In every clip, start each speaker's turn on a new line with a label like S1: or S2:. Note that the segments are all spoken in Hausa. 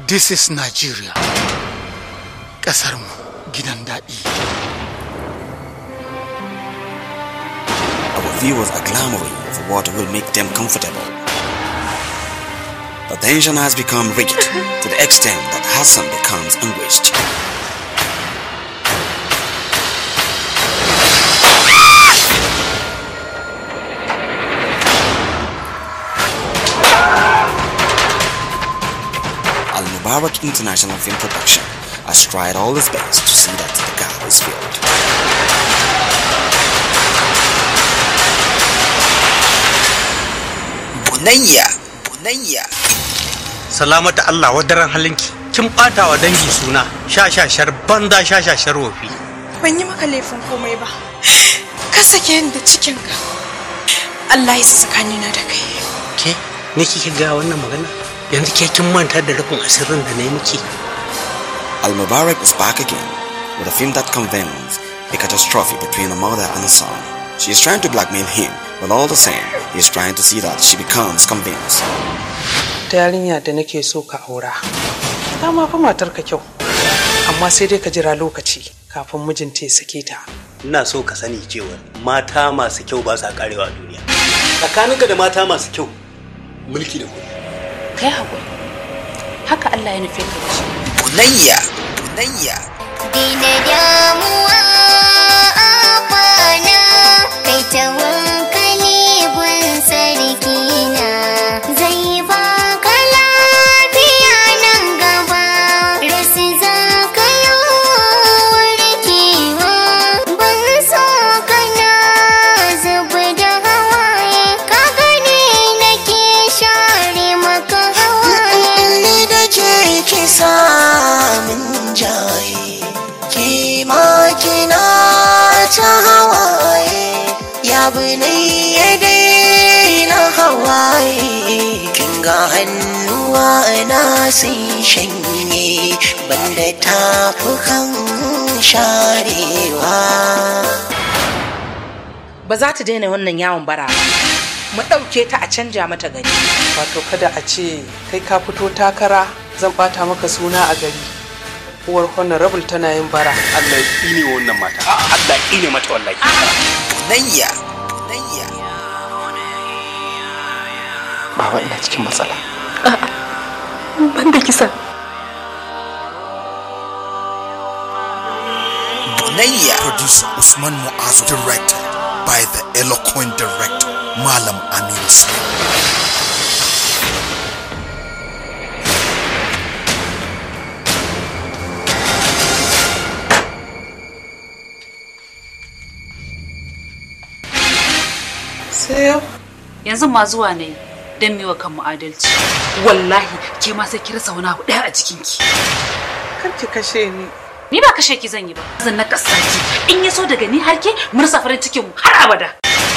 S1: This is Nigeria. Ƙasarmu gidan daɗi.
S2: Our viewers are clamoring for what will make them comfortable. The tension has become rigid to the extent that Hassan becomes anguished. Al Mubarak International Film Production has tried all its best to see that the gap is filled. Bunayya, Bunayya.
S3: salamata Allah wadaran halinki kin bata wa dangi suna shashashar banza shashashar wofi
S4: ban yi maka laifin komai ba ka sake ni da cikinka Allah ya sa tsakanina da kai
S3: ke ne kike ga wannan magana yanzu ke kin manta da rufin asirin da na yi miki
S2: Al Mubarak is back again with a film that convenes a catastrophe between a mother and a son. She is trying to blackmail him, but all the same, he is trying to see that she becomes convinced.
S5: ta yarinya da nake so ka aura ta ma fa matar ka kyau amma sai dai ka jira lokaci kafin mijinta ya sake ta
S3: ina so ka sani cewa mata masu kyau ba sa karewa a duniya tsakaninka da mata masu kyau mulki da kuɗi
S6: kai haƙuri haka Allah ya nufe ka da shi
S2: Bunayya, Bunayya.
S7: Dina damuwa abana kai tawakkali gun sarkina zai baka lafiya nan gaba rasu za ka yi warkewa ban so kana zuba da hawaye ka gani nake share maka hawaye
S8: ni da ke kisa min jaye ki ma kina ta hawaye ya bane ya daina hawaye kin ga hannuwa na sun shanye banda tafukan sharewa
S9: ba za ta daina wannan yawon bara ba mu ɗauke ta a canja mata gari
S5: wato kada a ce kai ka fito takara zan bata maka suna a gari uwar honorable tana yin bara
S3: Allah ya ne wannan mata Allah ya ne mata wallahi
S2: Bunayya, Bunayya.
S5: baba ina cikin matsala
S6: ban da kisa
S2: Bunayya.
S10: Producer Usman Muazu, directed by the eloquent director Malam Aminu Sule.
S5: sai yau
S6: yanzu ma zuwa ne don miwa kanmu adalci wallahi ke ma sai ki rasa wani abu ɗaya a jikinki
S5: kar ki kashe ni
S6: ni ba kashe ki zan yi ba zan na ki in ya so daga ni har ke mu rasa farin cikin mu har abada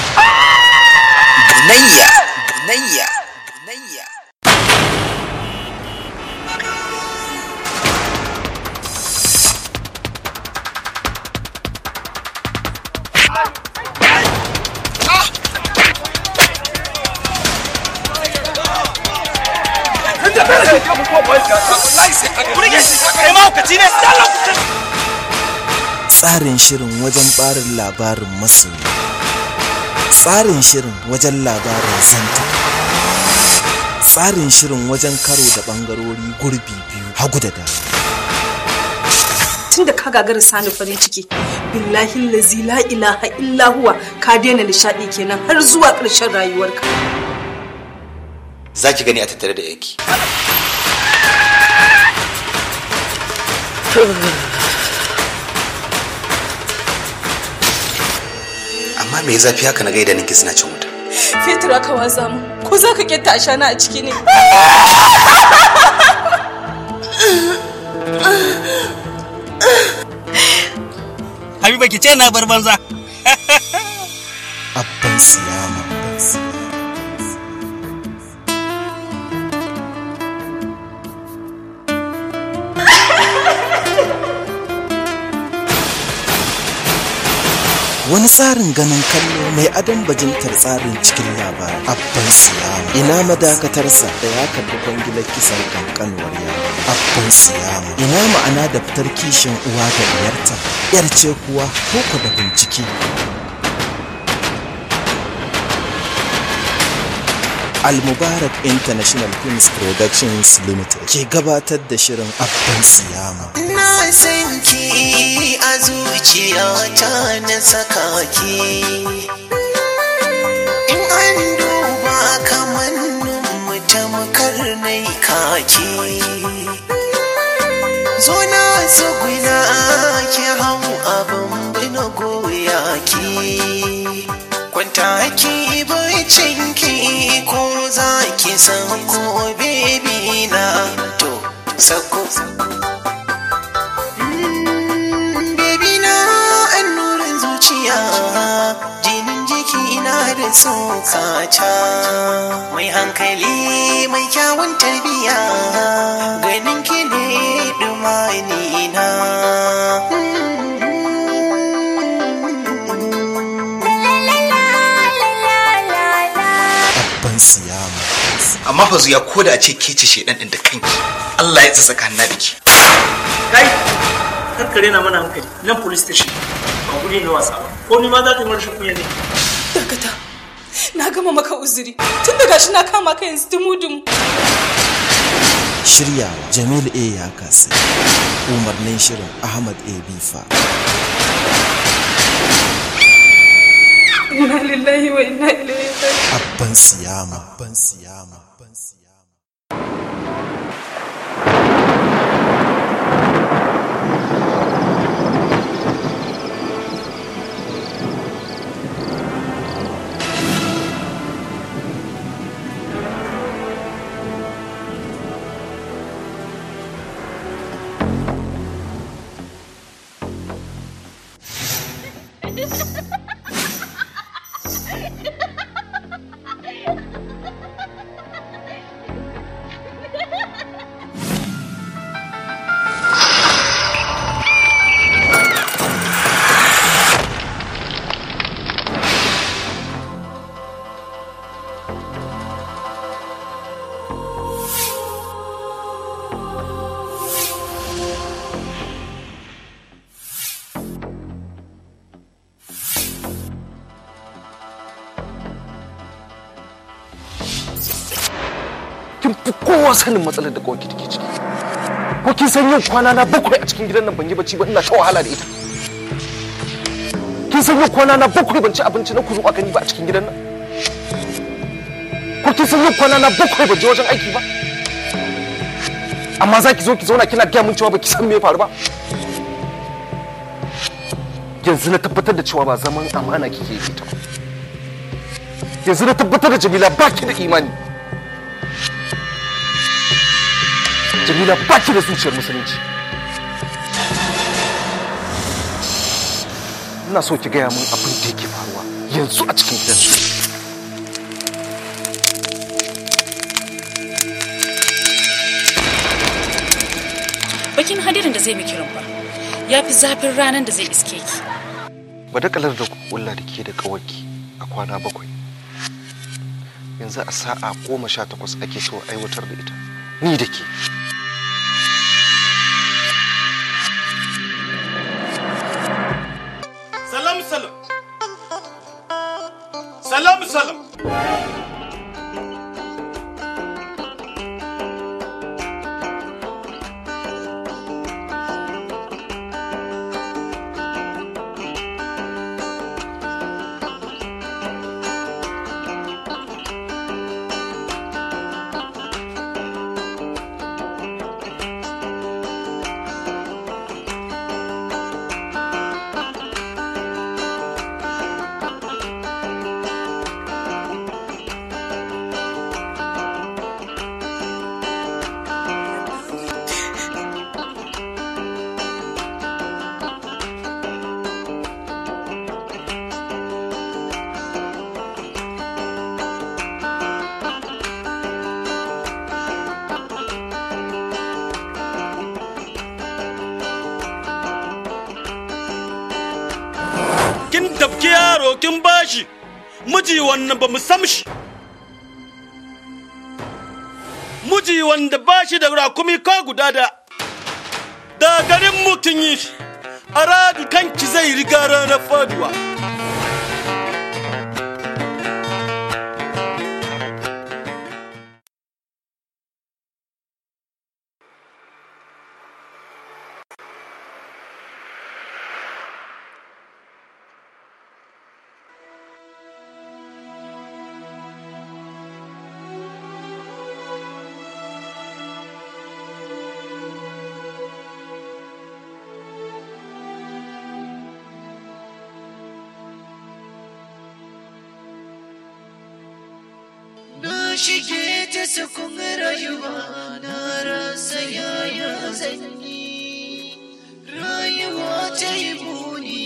S2: Bunayya, Bunayya, Bunayya.
S11: tsarin shirin wajen barin labarin masoyi tsarin shirin wajen labarin zanta tsarin shirin wajen karo da bangarori gurbi biyu hagu da dama
S4: tun da ka gagara sani farin ciki billahi lazi la ilaha illa huwa ka daina nishadi kenan har zuwa ƙarshen rayuwarka
S12: za ki gani a tattare da yanki amma me ya zafi haka na gaida ninki suna cin wuta
S4: fetur aka watsa mu ko za ka ketta ashana a ciki ne
S3: Habiba ki ce na bar banza
S11: abban siyama abban siyama wani tsarin ganin kallo mai adon bajintar tsarin cikin labari abban siyama ina madakatarsa da ya karbi kwangilar kisan kankanuwar yaro abban siyama ina ma'ana da fitar kishin uwa ga diyarta yar ce kuwa koko da bincike Al-Mubarak International Films Productions Limited ke gabatar da shirin Abban Siyama.
S8: Na san ki a zuciyata na saka ki. In an duba kamannin mu tamkar nai kaki. Zo na tsuguna ki hau abin bina goya ki. Kwanta ki bacin ki ko za ki sako bebi na to sako. Baby na annurin zuciya jinin jiki na da tsokata mai hankali mai kyawun tarbiya ganin ki ne dumani na
S11: Abban Siyama.
S12: amma fa zuya ko da a ce ke ce shedan din da kanki Allah ya tsaka na da ki
S13: kai karkare na mana hankali nan police station ba guri na wasa ba ko ni ma za ka yi marashin kunya ne
S4: dakata na gama maka uzuri tun da gashi na kama ka yanzu dumu-dumu
S11: Shiryawa Jamil A ya kasa. Umarnin shirin Ahmad A Bifa.
S4: inna lillahi wa inna ilaihi raji'un
S11: Abban Siyama. Abban Siyama.
S14: kin fi kowa sanin matsalar da kawai take ciki ko kin san yau kwana na bakwai a cikin gidan nan ban yi bacci ba ina ta wahala da ita kin san yau kwana na bakwai ban ci abinci na kuzu a gani ba a cikin gidan nan ko kin san yau kwana na bakwai ban je wajen aiki ba amma za ki zo ki zauna kina gaya mun cewa ba ki san me ya faru ba yanzu na tabbatar da cewa ba zaman amana kike yi ta ba yanzu na tabbatar da jamila ba ki da imani jamila ba ki da zuciyar musulunci ina so ki gaya min abin da yake faruwa yanzu a cikin gidan nan
S6: bakin hadirin da zai miki rumfa ya fi zafin ranar da zai iske ki
S14: badakalar da kulla da ke da kawaki a kwana bakwai yanzu a sa'a goma sha takwas ake so aiwatar da ita ni da ke
S15: salam salam salam salam kin tafki yaro kin bashi miji wannan ba mu sam shi miji wanda bashi da rakumi ka guda da da garin mutum yi shi a radu kanki zai riga ranar faduwa
S8: Na shige ta sakun rayuwa na rasa yaya zan yi rayuwa ta yi muni.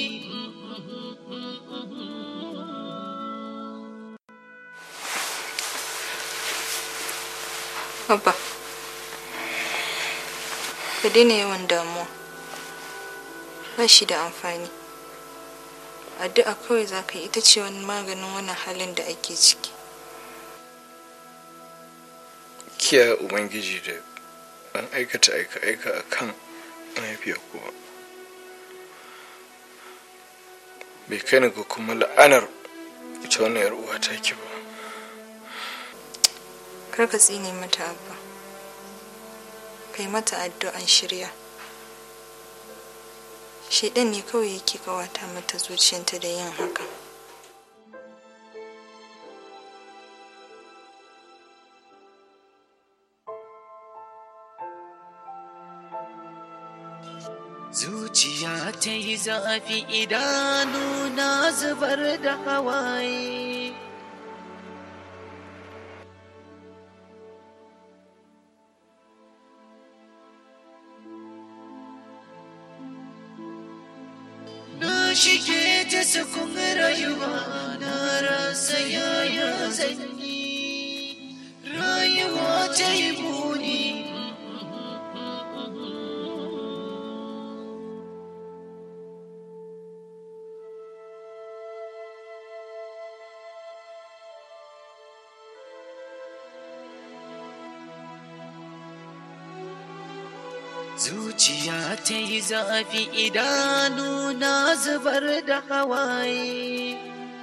S16: Abba, ka daina yawan damuwa. Ba shi da amfani. Addu'a kawai za ka yi ita ce wani maganin wannan halin da ake ciki.
S17: kiyaye ubangiji da an aikata aika-aika a kan mahaifiyar kuwa bai kai ni ga kuma la'anar ita wannan yar uwa ta ki ba
S16: Kar ka tsine mata abba. Kai mata addu'an shirya. Shaidan ne kawai yake kawata mata zuciyarta da yin haka.
S8: Zuciya ta yi zafi idanu na zubar da hawaye. Na shige ta sakun rayuwa na rasa yaya zan yi rayuwa ta yi muni. Zuciya ta yi zafi idanu na zubar da hawaye.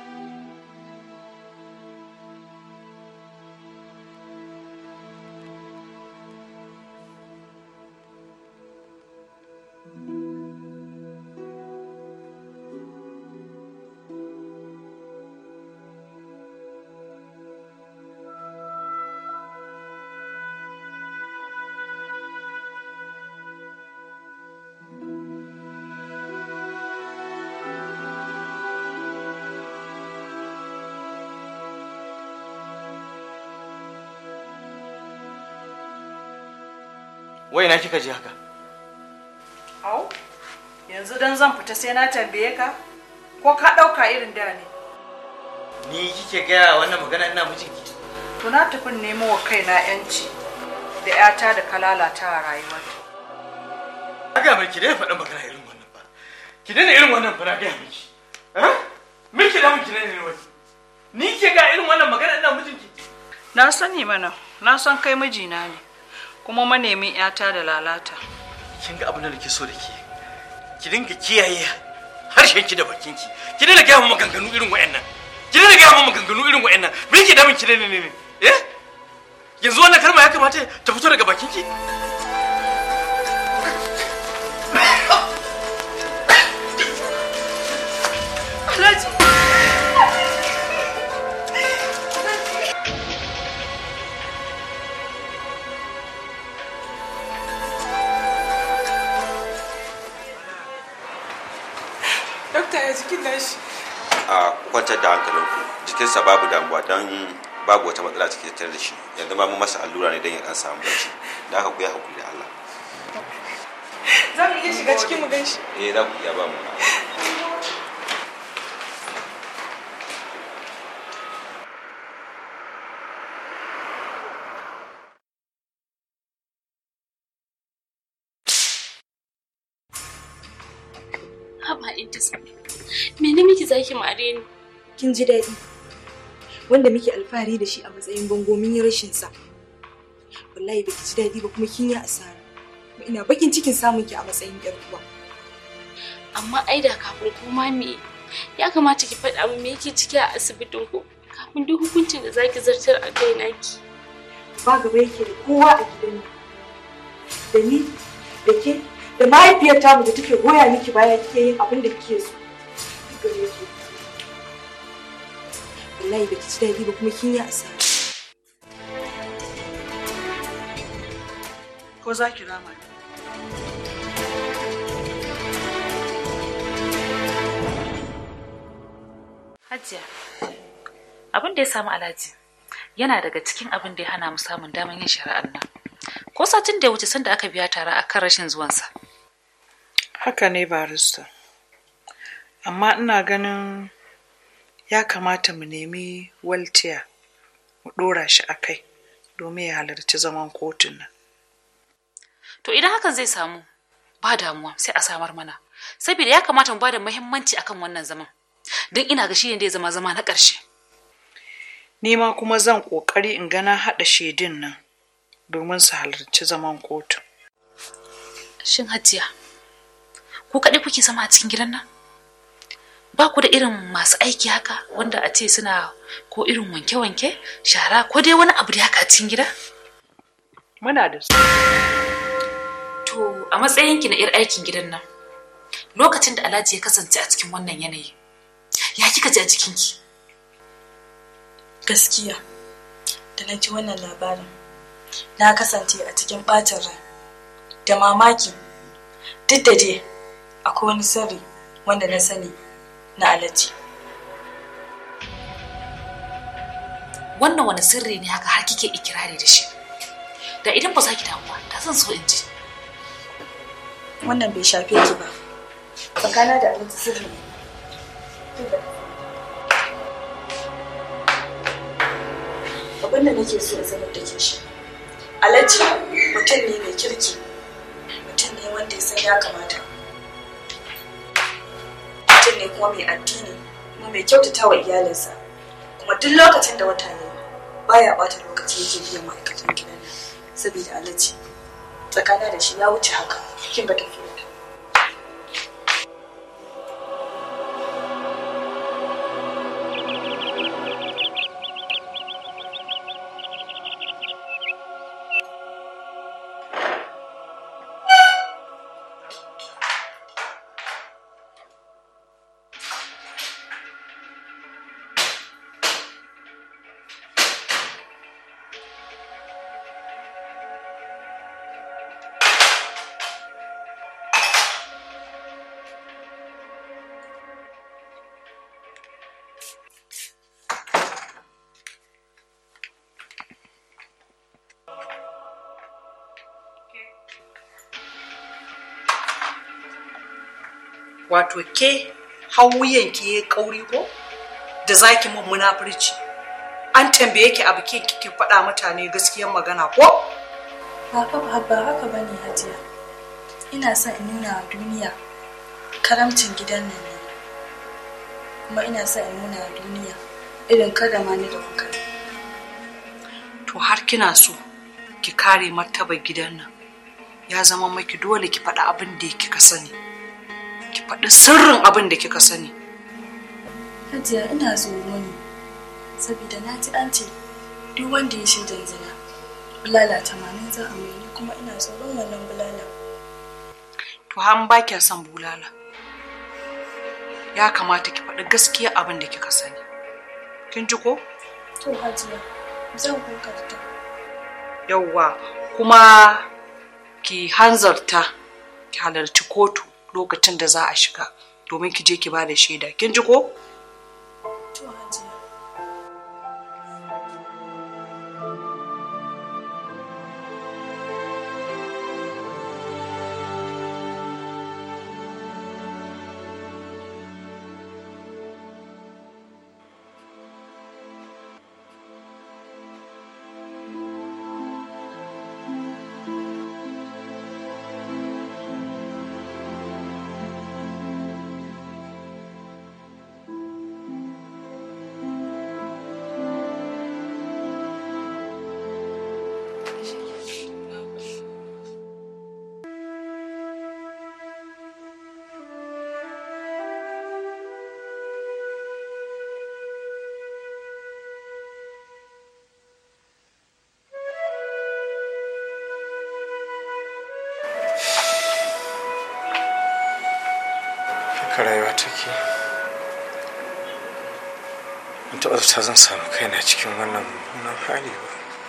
S18: wai na kika ji haka
S5: Au, yanzu dan zan fita sai na tambaye ka? Ko ka ɗauka irin da ne?
S18: ni kike gaya wannan magana ina mijinki
S5: To na tafi nemo wa kaina yanci da 'yata da ka lalata a rayuwarta.
S18: aga mai ki dai faɗin magana irin wannan ba ki daina irin wannan fa na gaya miki eh me ki da miki ne ne wani ni ke ga irin wannan magana ina mijinki
S5: Na sani mana, na san kai mijina ne, kuma manemin 'yata da lalata.
S18: kin ga abin da nake so da ke ki dinga kiyaye harshen ki da bakin ki ki daina gaya mun maganganu irin wayannan ki daina gaya mun maganganu irin wayannan me ke da miki ne ne ne eh yanzu wannan kalma ya kamata ta fito daga bakin ki
S5: Alhaji!
S19: Dokta ya jikin nashi.
S20: a kwantar da hankalinku jikinsa babu damuwa don babu wata matsala cikin tattare da shi yanzu ma mun masa allura ne don ya dan samu barci da haka ku ya hakuri da Allah
S19: Za mu iya shiga cikin mu gan shi.
S20: eh za ku iya ba mu
S6: Haba Idris,
S21: Me ne miki zaki mare ni?
S22: kin ji daɗi wanda muke alfahari da shi a matsayin bango mun yi rashin sa wallahi baki ji daɗi ba kuma kin yi asara kuma ina bakin cikin samun ki a matsayin yar uwa
S21: Amma ai da kafin kuma me ya kamata ki faɗa min me yake ciki a asibitin ku kafin duk hukuncin da zaki zartar a kai naki.
S22: ba gaba yake da kowa a gidan nan da ni da ke da mahaifiyar tamu da take goya miki baya kike yin abin da kike so gare ki wallahi baki ji daɗi ba kuma kin yi asara
S5: Ko za ki rama?
S6: Hajiya, abin da ya samu Alhaji yana daga cikin abin da ya hana mu samun damar yin shari'ar nan. Ko satin da ya wuce sanda aka biya tara a kan rashin zuwansa.
S5: Haka ne barista. Amma ina ganin ya kamata mu nemi waltiya mu ɗora shi a kai domin ya halarci zaman kotun nan.
S6: To idan hakan zai samu ba damuwa sai a samar mana. Saboda ya kamata mu ba da muhimmanci akan wannan zaman. Don ina ga shi ne da ya zama zama na ƙarshe.
S5: Ni ma kuma zan ƙoƙari in gana haɗa shaidun nan domin su halarci zaman kotun.
S6: Shin Hajiya, ku kaɗai kuke zama a cikin gidan nan? Ba ku da irin masu aiki haka wanda a ce suna ko irin wanke-wanke, shara ko dai wani abu da haka a cikin gida?
S5: Muna da su.
S6: To, a matsayinki na 'yar aikin gidan nan, lokacin da Alhaji ya kasance a cikin wannan yanayi, ya kika ji a jikinki?
S22: gaskiya da na ji wannan labarin na kasance a cikin ɓacin rai da mamaki duk da dai akwai wani sirri wanda na sani na alaji
S6: Wannan wani sirri ne haka har kike ikirari da shi. Da idan ba za ki damu ba, da zan so in ji.
S22: wannan bai shafe ki ba tsakana da alaji sirri ne abin da nake so in sanar da ke shi alaji mutum ne mai kirki mutum ne wanda ya san ya kamata mutum ne kuma mai addini kuma mai kyautata wa iyalinsa kuma duk lokacin da wata ne baya bata lokaci yake biyan ma'aikatan gidan nan saboda alaji tsakana da shi ya wuce haka kin ga tafiya
S5: Wato ke hauyen ki ya kauri ko? Da zaki mun munafurci. An tambaye ki abu ke kike faɗa mutane gaskiyar magana ko?
S22: ba ba ba haka bane hajiya ina son in nuna wa duniya karamcin gidan nan ne kuma ina son in nuna wa duniya irin karrama ni da kuka yi.
S5: To har kina so ki kare martabar gidan nan. Ya zama maki dole ki faɗi abin da kika sani. Ki faɗi sirrin abin da kika sani.
S22: hajiya ina tsoro ne saboda na ji an ce duk wanda ya shaidan zina bulala tamanin za a mai ni kuma ina tsoron wannan bulala
S5: To han ba kya son bulala. Ya kamata ki faɗi gaskiya abin da kika sani. Kin ji ko?
S22: to hajiya zan kokarta
S5: Yawwa kuma ki hanzarta ki halarci kotu lokacin da za a shiga domin ki je ki ba da shaida. Kin ji ko?
S22: to hajiya
S17: haka rayuwa take in taɓa zata zan samu kaina cikin wannan mummunan hali ba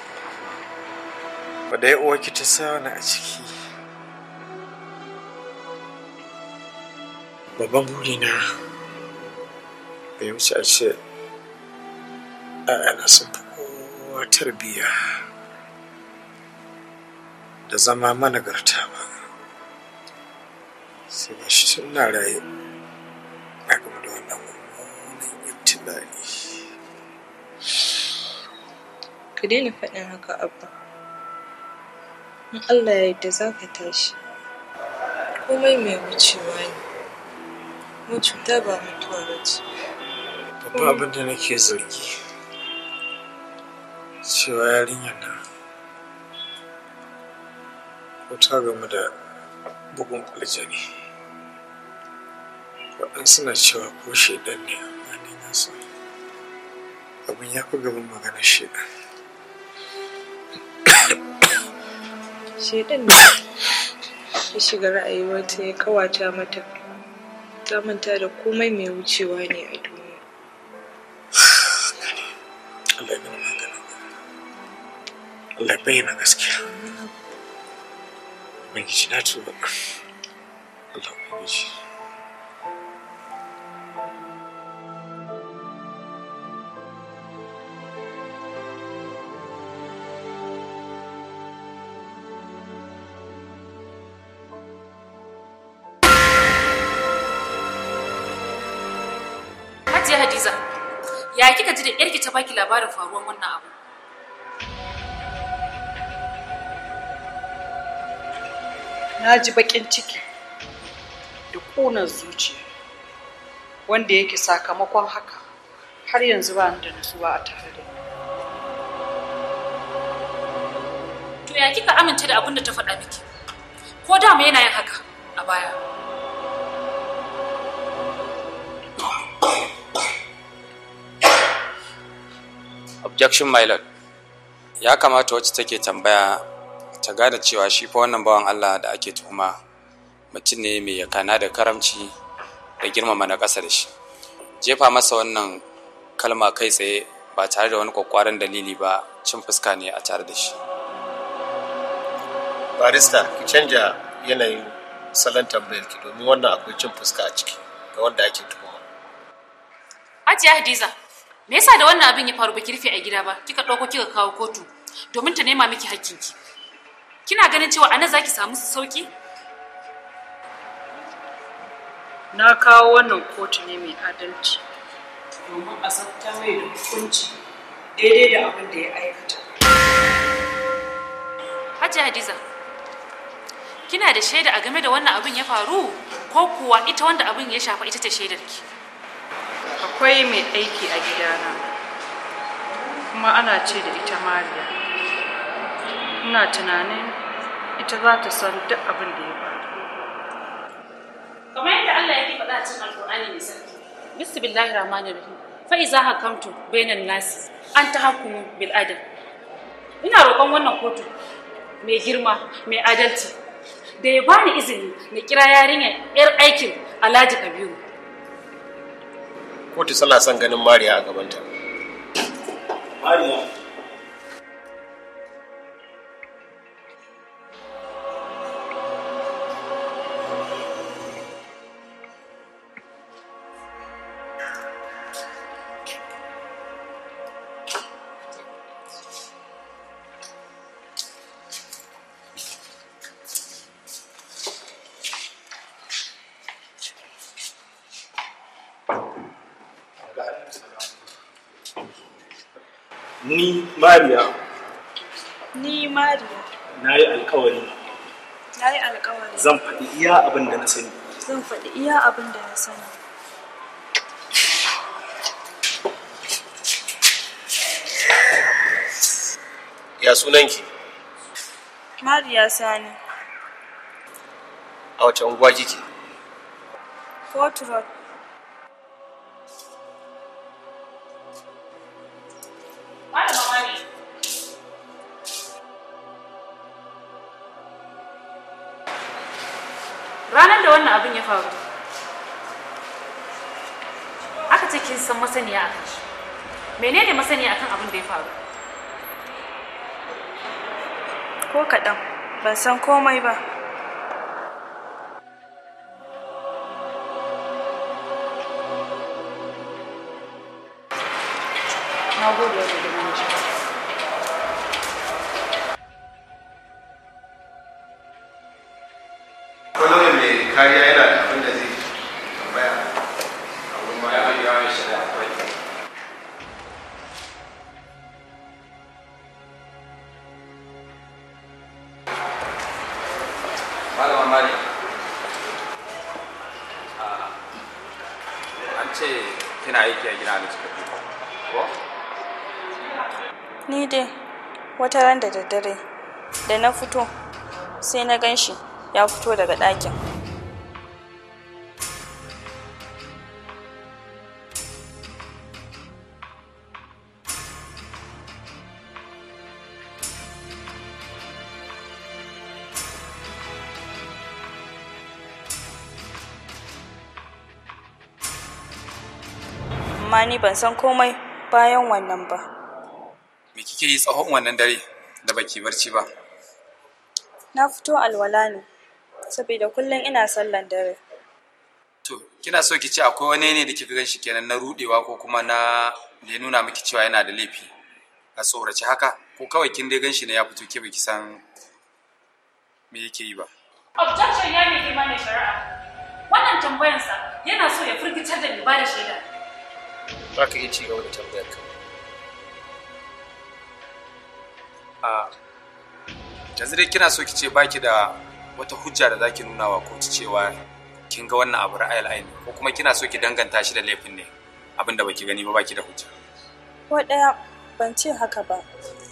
S17: ba da uwarki ta sa wani a ciki babban burina bai wuce a ce ‘ya'yana sun fi kowa tarbiyya da zama managarta ba sai ga shi suna raye a game da wannan mummunan ibtila'i
S16: ka daina faɗin haka abba in allah ya yarda za ka tashi komai mai wucewa ne mu cuta ba mutuwa ba ce
S17: babban abin da nake zargi cewa yarinyar nan ko ta gamu da bugun aljani waɗansu na cewa ko shaidan ne amma ni na san abin ya fi gaban maganar shaidan
S16: shaidan ne ya shiga ra'ayiwarta ya kawata mata ta manta da komai mai wucewa ne a duniya
S17: Allah ya magana Allah ya bayyana gaskiya Ubangiji na tuba Allah Ubangiji
S6: Hajiya Hadiza, ya kika ji da yarki ta baki labarin faruwar wannan abu?
S5: na ji baƙin ciki da ƙunar zuciya wanda yake sakamakon haka har yanzu ba ni da nutsuwa a tare da ni.
S6: To ya kika amince da abin da ta faɗa miki? Ko dama yana yin haka a baya?
S1: objection my lord ya kamata wacce take tambaya ta gane cewa shi fa wannan bawan Allah da ake tuhuma mutum ne mai yakana da karamci da girmama na ƙasa da shi jefa masa wannan kalma kai tsaye ba tare da wani kwakwaran dalili ba cin fuska ne a tare da shi
S14: barista ki canja yanayin salon tambayar ki domin wannan akwai cin fuska a ciki ga wanda ake tuhuma
S6: Hajiya Hadiza, me yasa da wannan abin ya faru baki rufe a gida ba? Kika ɗauko kika kawo kotu domin ta nema miki hakkinki. Kina ganin cewa anan zaki samu sauki?
S5: Na kawo wannan kotu ne mai adalci domin a sabta mai da hukunci daidai da abin da ya aikata.
S6: Hajiya Hadiza, kina da shaida a game da wannan abin ya faru ko kuwa ita wanda abin ya shafa ita ce shaidarki?
S5: Akwai mai aiki a gidana kuma ana ce da ita Mariya. Ina tunanin ita za ta san duk abin da ya faru.
S6: Kamar yadda Allah yake faɗa a cikin Alƙur'ani mai sarki. Bismillahir Rahmanir Rahim. Fa iza hakamtu bainan nasi an tahkumu bil adl. Ina roƙon wannan kotu mai girma, mai adalci da ya bani izini na kira yarinyar 'yar aikin Alhaji Kabiru.
S14: kotu tana son ganin mariya a gabanta
S13: mariya ni mariya
S22: Ni Mariya,
S13: na yi alkawari
S22: na yi alkawari.
S13: zan faɗi iya abin da na sani
S22: Zan faɗi iya abin da na sani.
S14: ya sunanki
S22: Mariya Sani,
S14: a wace unguwa kike
S22: Fort Road.
S6: Malama Mari. Ranar da wannan abin ya faru, ce kin san masaniya akan shi menene masaniya akan abin da ya faru
S16: ko kaɗan ban san komai ba
S6: na gode wa gidan miji
S14: kwallon mai kariya yana da abin da zai tambaya a wurin ma ya yi yawon shi da akwai
S1: malama mari an ce kina aiki a gina alhaji kabiru ko
S16: ni dai wata ran da daddare da na fito sai na gan shi ya fito daga ɗakin amma ni ban san komai bayan wannan ba
S1: me kike yi tsawon wannan dare da baki barci ba
S16: na fito alwala ne saboda kullum ina sallan dare
S1: to kina so ki ce akwai wani ne da kika gan shi kenan na rudewa ko kuma na da ya nuna miki cewa yana da laifi a tsorace haka ko kawai kin dai gan shi ne ya fito ke baki san me yake yi ba
S6: objection ya ne girma mai shari'a wannan tambayansa yana so ya firgitar da mai bada shaida
S18: za ka iya ci gaba da tambayar ka
S1: a yanzu dai kina so ki ce baki da wata hujja da zaki nuna wa kotu cewa kin ga wannan abu ra'ayil aini ko kuma kina so ki danganta shi da laifin ne abin da baki gani ba baki da hujja
S16: ko ɗaya ban ce haka ba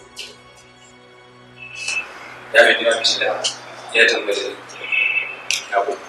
S1: ya mai gina mishi da ya tambaye ya ko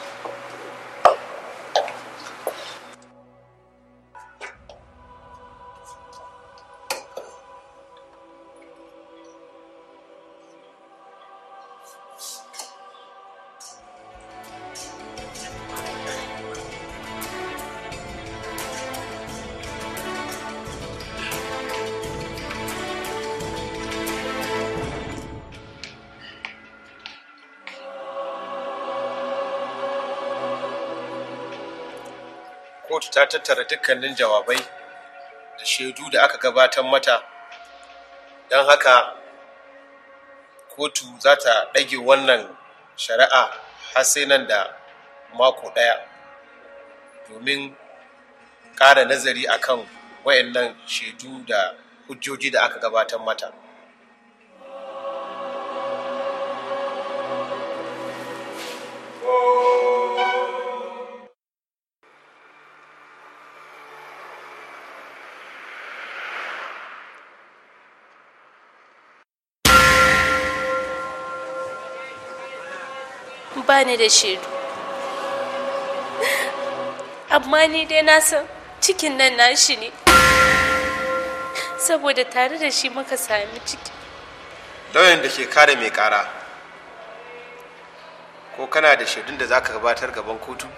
S14: kotu ta tattara dukkanin jawabai da shaidu da aka gabatar mata don haka kotu za ta ɗage wannan shari'a har sai nan da mako ɗaya domin ƙara nazari akan wayannan shaidu da hujjoji da aka gabatar mata
S21: ba ni da shaidu amma ni dai na san cikin nan nashi ne saboda tare da shi muka sami ciki
S14: lauyan da ke kare mai kara ko kana da shaidun da za ka gabatar gaban kotu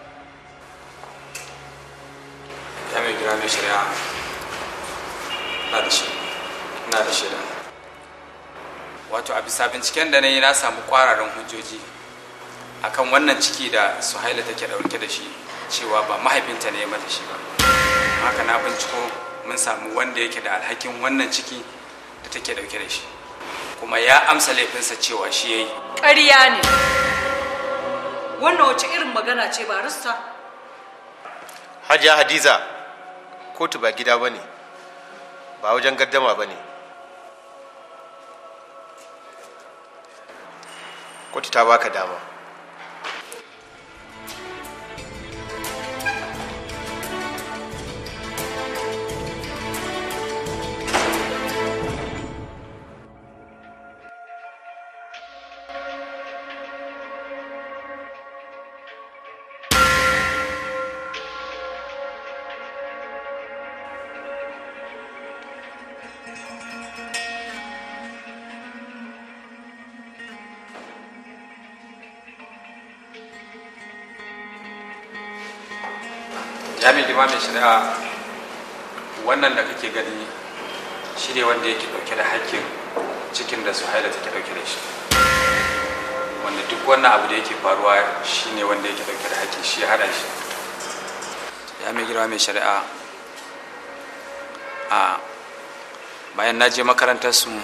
S1: ya mai gina mai shari'a na da shi na da shaida wato a bisa binciken da na yi na samu kwararan hujjoji akan wannan ciki da suhaila take dauke da shi cewa ba mahaifinta ne ya mata shi ba haka na binciko mun samu wanda yake da alhakin wannan ciki da take dauke da shi kuma ya amsa laifinsa cewa shi ya yi
S4: ƙarya ne wannan wace irin magana ce ba rasta
S14: hajiya hadiza kotu ba gida ba ne ba wajen gaddama ba ne kotu ta baka dama
S1: ya mai girma mai shari'a wannan da kake gani shi ne wanda yake dauke da hakkin cikin da su haila take dauke da shi wanda duk wannan abu da yake faruwa shi ne wanda yake dauke da hakki shi ya hada shi ya mai girma mai shari'a a bayan na je makarantar su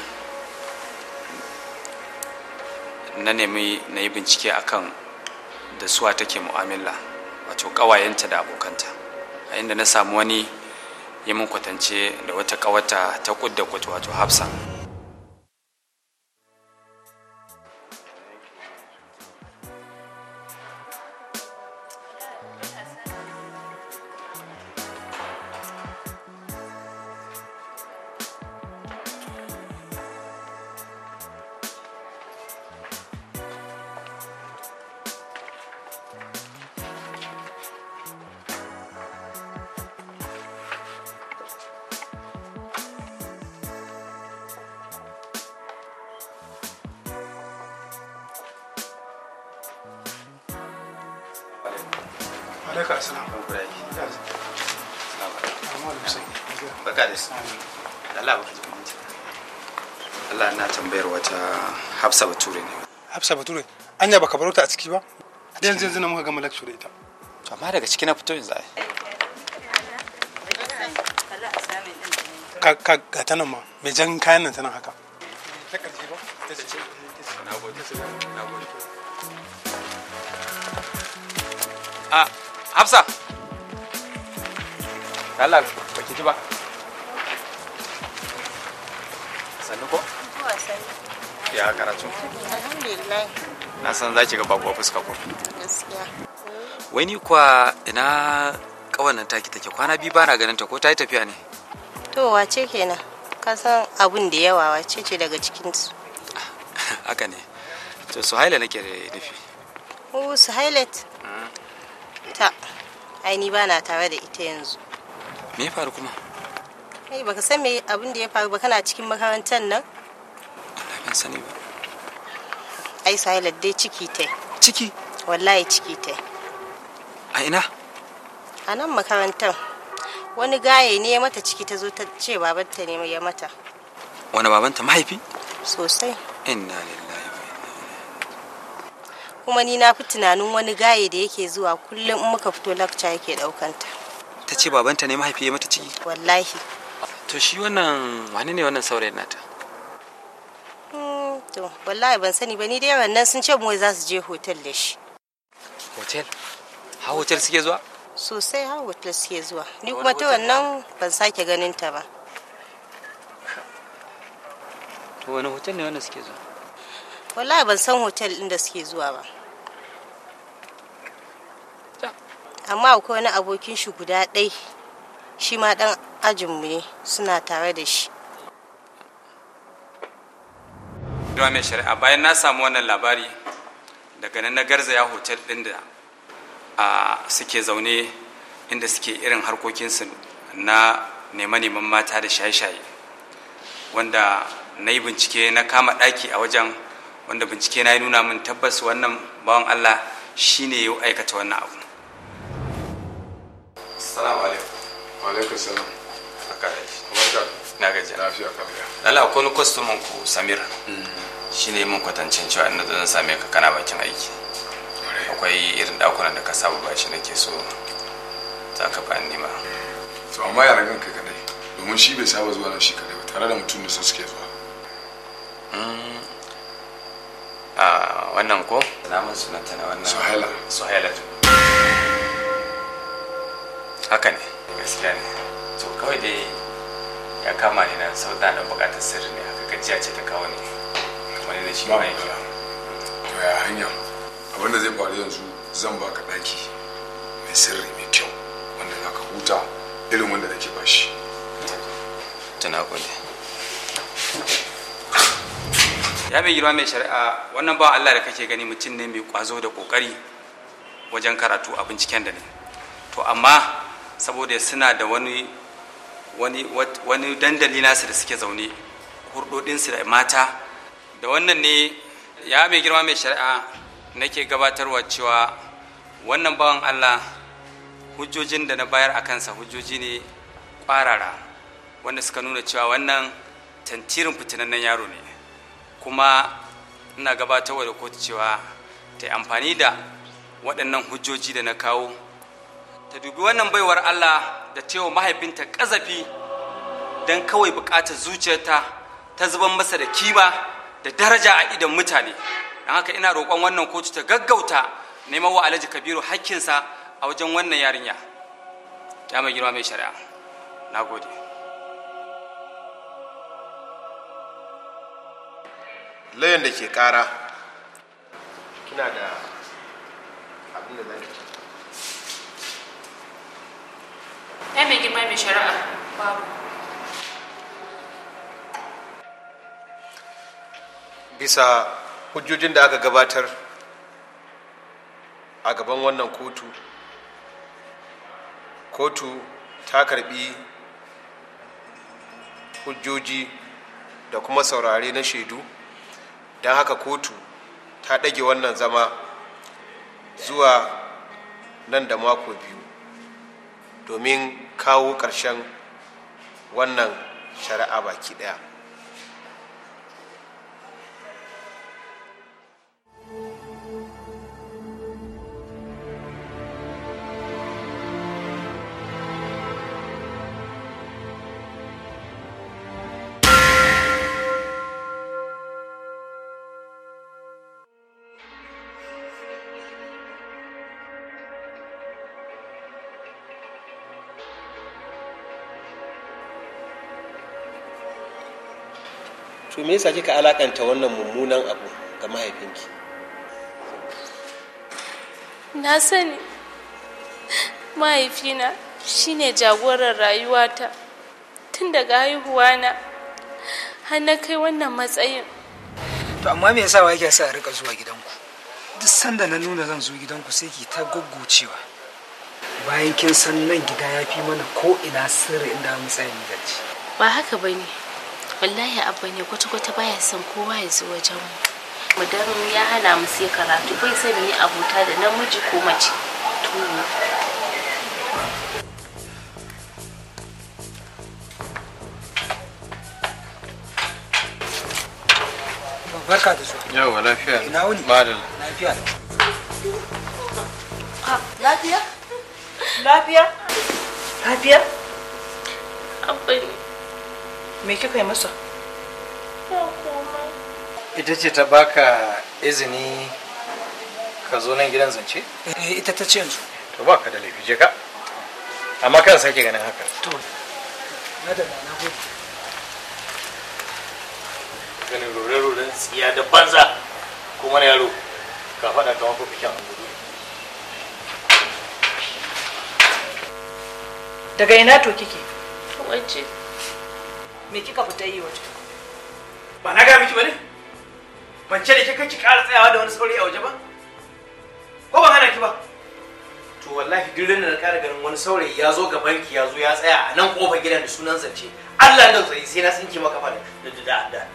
S1: na nemi na yi bincike akan da suwa take mu'amala wato ƙawayenta da abokanta a inda na samu wani yi min kwatance da wata ƙawata ta kud da kud wato hafsa
S7: Alaika assalam.
S1: Baka da su. Allah baka ji kuma Allah na tambayar wata Hafsa Bature ne.
S7: Hafsa Bature, anya baka baro ta a ciki ba? Da yanzu yanzu na muka gama lecture da ita.
S1: To amma daga ciki na fito yanzu ai.
S7: Ka ka ga ta nan ma, mai jan kayan nan tana haka. Ta karshe ba? Ta ce.
S1: Na gode. Na gode. A Hafsa. Allah baki ji ba. Sannu ko? Ya karatu.
S9: Alhamdulillah.
S1: Na san za ki ga babuwa fuska ko.
S9: Gaskiya.
S1: Wai ni kuwa ina kawannan taki take kwana biyu bana ganin ta ko ta yi tafiya ne.
S9: To wace kenan? Ka san abun da yawa wace ce daga cikin su?
S1: Haka ne. To Suhaila nake da nufi.
S9: Oh, Suhailat. Ta. Ai ni bana tare da ita yanzu.
S1: Me ya faru kuma?
S9: Kai baka san me abin da ya faru ba kana cikin makarantar nan?
S1: Ban sani ba.
S9: Ai Suhailat dai ciki tai.
S1: Ciki?
S9: Wallahi ciki tai.
S1: A ina?
S9: A nan makarantar. Wani gaye ne ya mata ciki ta zo ta ce babanta ne ya mata.
S1: Wani babanta mahaifi?
S9: Sosai.
S1: Inna lillahi.
S9: Kuma ni na fi tunanin wani gaye da yake zuwa kullum in muka fito lakca yake daukanta.
S1: Ta ce babanta ne mahaifi ya mata ciki?
S9: Wallahi.
S1: To shi wannan wani ne wannan saurayin nata?
S9: Hmm, to wallahi ban sani ba ni dai wannan sun ce mu za su je hotel da shi.
S1: Hotel? Ha hotel suke zuwa?
S9: Sosai har hotel suke zuwa. Ni kuma ta wannan ban sake ganin ta ba.
S1: To wani hotel ne wannan suke zuwa?
S9: Wallahi ban san hotel ɗin da suke zuwa ba. Amma akwai wani abokin shi guda ɗai shi ma ɗan ajinmu ne suna tare da shi.
S1: Ruwa mai shari'a bayan na samu wannan labari daga nan na garzaya hotel ɗin da a suke zaune inda suke irin harkokinsu na neman-neman mata da shaye-shaye wanda na yi bincike na kama ɗaki a wajen wanda bincike na yi nuna min tabbas wannan bawan Allah shi ne ya aikata wannan abu. Salamu alaikum.
S23: Wa alaikum salam.
S1: Haka da shi.
S23: Barka.
S1: Na gaji.
S23: Lafiya kamiya.
S1: Lala akwai wani kwastomin ku Samir. Shi ne mun kwatancin cewa ina zan same ka kana bakin aiki. Akwai irin dakunan da ka saba ba shi nake so za ka ba ni ma.
S23: To amma yaran kan kai kadai domin shi bai saba zuwa nan shi kadai ba tare da mutum da su suke zuwa.
S1: a wannan ko namun sunanta na wannan
S23: Suhaila.
S1: suhaila haka ne gaskiya ne to kawai dai ya kama ni na sau da bukatar sirri ne haka gajiya ce ta kawo ne kamar da shi ma yake
S23: To ya hanya abin da zai faru yanzu zan baka daki mai sirri mai kyau wanda za ka huta irin wanda nake bashi.
S1: tuna gode ya mai girma mai shari'a wannan ba Allah da kake gani mutum ne mai kwazo da kokari wajen karatu a binciken da ne to amma saboda suna da wani wani wani dandali nasu da suke zaune hurdodinsu da mata da wannan ne ya mai girma mai shari'a nake gabatarwa cewa wannan bawan Allah hujjojin da na bayar a kansa hujjoji ne ƙwarara wanda suka nuna cewa wannan tantirin fitinannen yaro ne kuma ina gabatarwa da kotu cewa ta yi amfani da waɗannan hujjoji da na kawo ta dubi wannan baiwar allah da cewa mahaifinta ƙazafi don kawai buƙatar zuciyarta ta zuban masa da kima da daraja a idon mutane don haka ina roƙon wannan kotu ta gaggauta neman wa alhaji kabiru hakkinsa a wajen wannan yarinya ya mai girma mai shari'a na gode
S14: layan da ke kara kina da abin da zaki ce
S6: ai mai girma mai shari'a babu
S14: bisa hujjojin da aka gabatar a gaban wannan kotu kotu ta karbi hujjoji da kuma saurare na shaidu don haka kotu ta ɗage wannan zama zuwa nan da mako biyu domin kawo ƙarshen wannan shari'a baki ɗaya to me yasa kika alakanta wannan mummunan abu ga mahaifinki
S21: Na sani mahaifina shine jagoran rayuwata tun daga haihuwana har na kai wannan matsayin.
S2: to amma me yasa wa yake sa a rika zuwa gidanku duk sanda na nuna zan zo gidanku sai ki ta goggocewa bayan kin san nan gida ya fi mana ko ina sirri inda mu tsaya ni zance
S21: Ba haka ba ne, wallahi abba ne kwata-kwata baya son kowa ya zo wajen mu. Mudan ya hana mu sai karatu bai son mu yi abota da namiji ko mace. To,
S2: barka da zuwa
S17: yawa lafiya
S2: ina wuni
S17: madal
S2: lafiya
S4: Lafiya? Lafiya? Lafiya?
S21: abba ne.
S4: Me kika yi masa?
S17: ita ce ta baka izini ka zo nan gidan zance
S2: eh ita ta ce yanzu
S17: to ba ka da laifi je ka amma kan sake ganin haka
S2: to na da na gode
S18: ganin rore-roren tsiya da banza kuma na yaro ka faɗa kamar fafikin angudu
S4: Daga ina to kike?
S21: Waje.
S4: Me kika fita yi waje?
S18: ba na gaya miki ba ne ban ce da ke kake ƙara tsayawa da wani saurayi a waje ba ko ban hana ki ba to wallahi duk da na ƙara ganin wani saurayi ya zo gaban ki ya zo ya tsaya a nan ƙofar gidan da sunan zance Allah da tsayi sai na tsinke maka fa da da da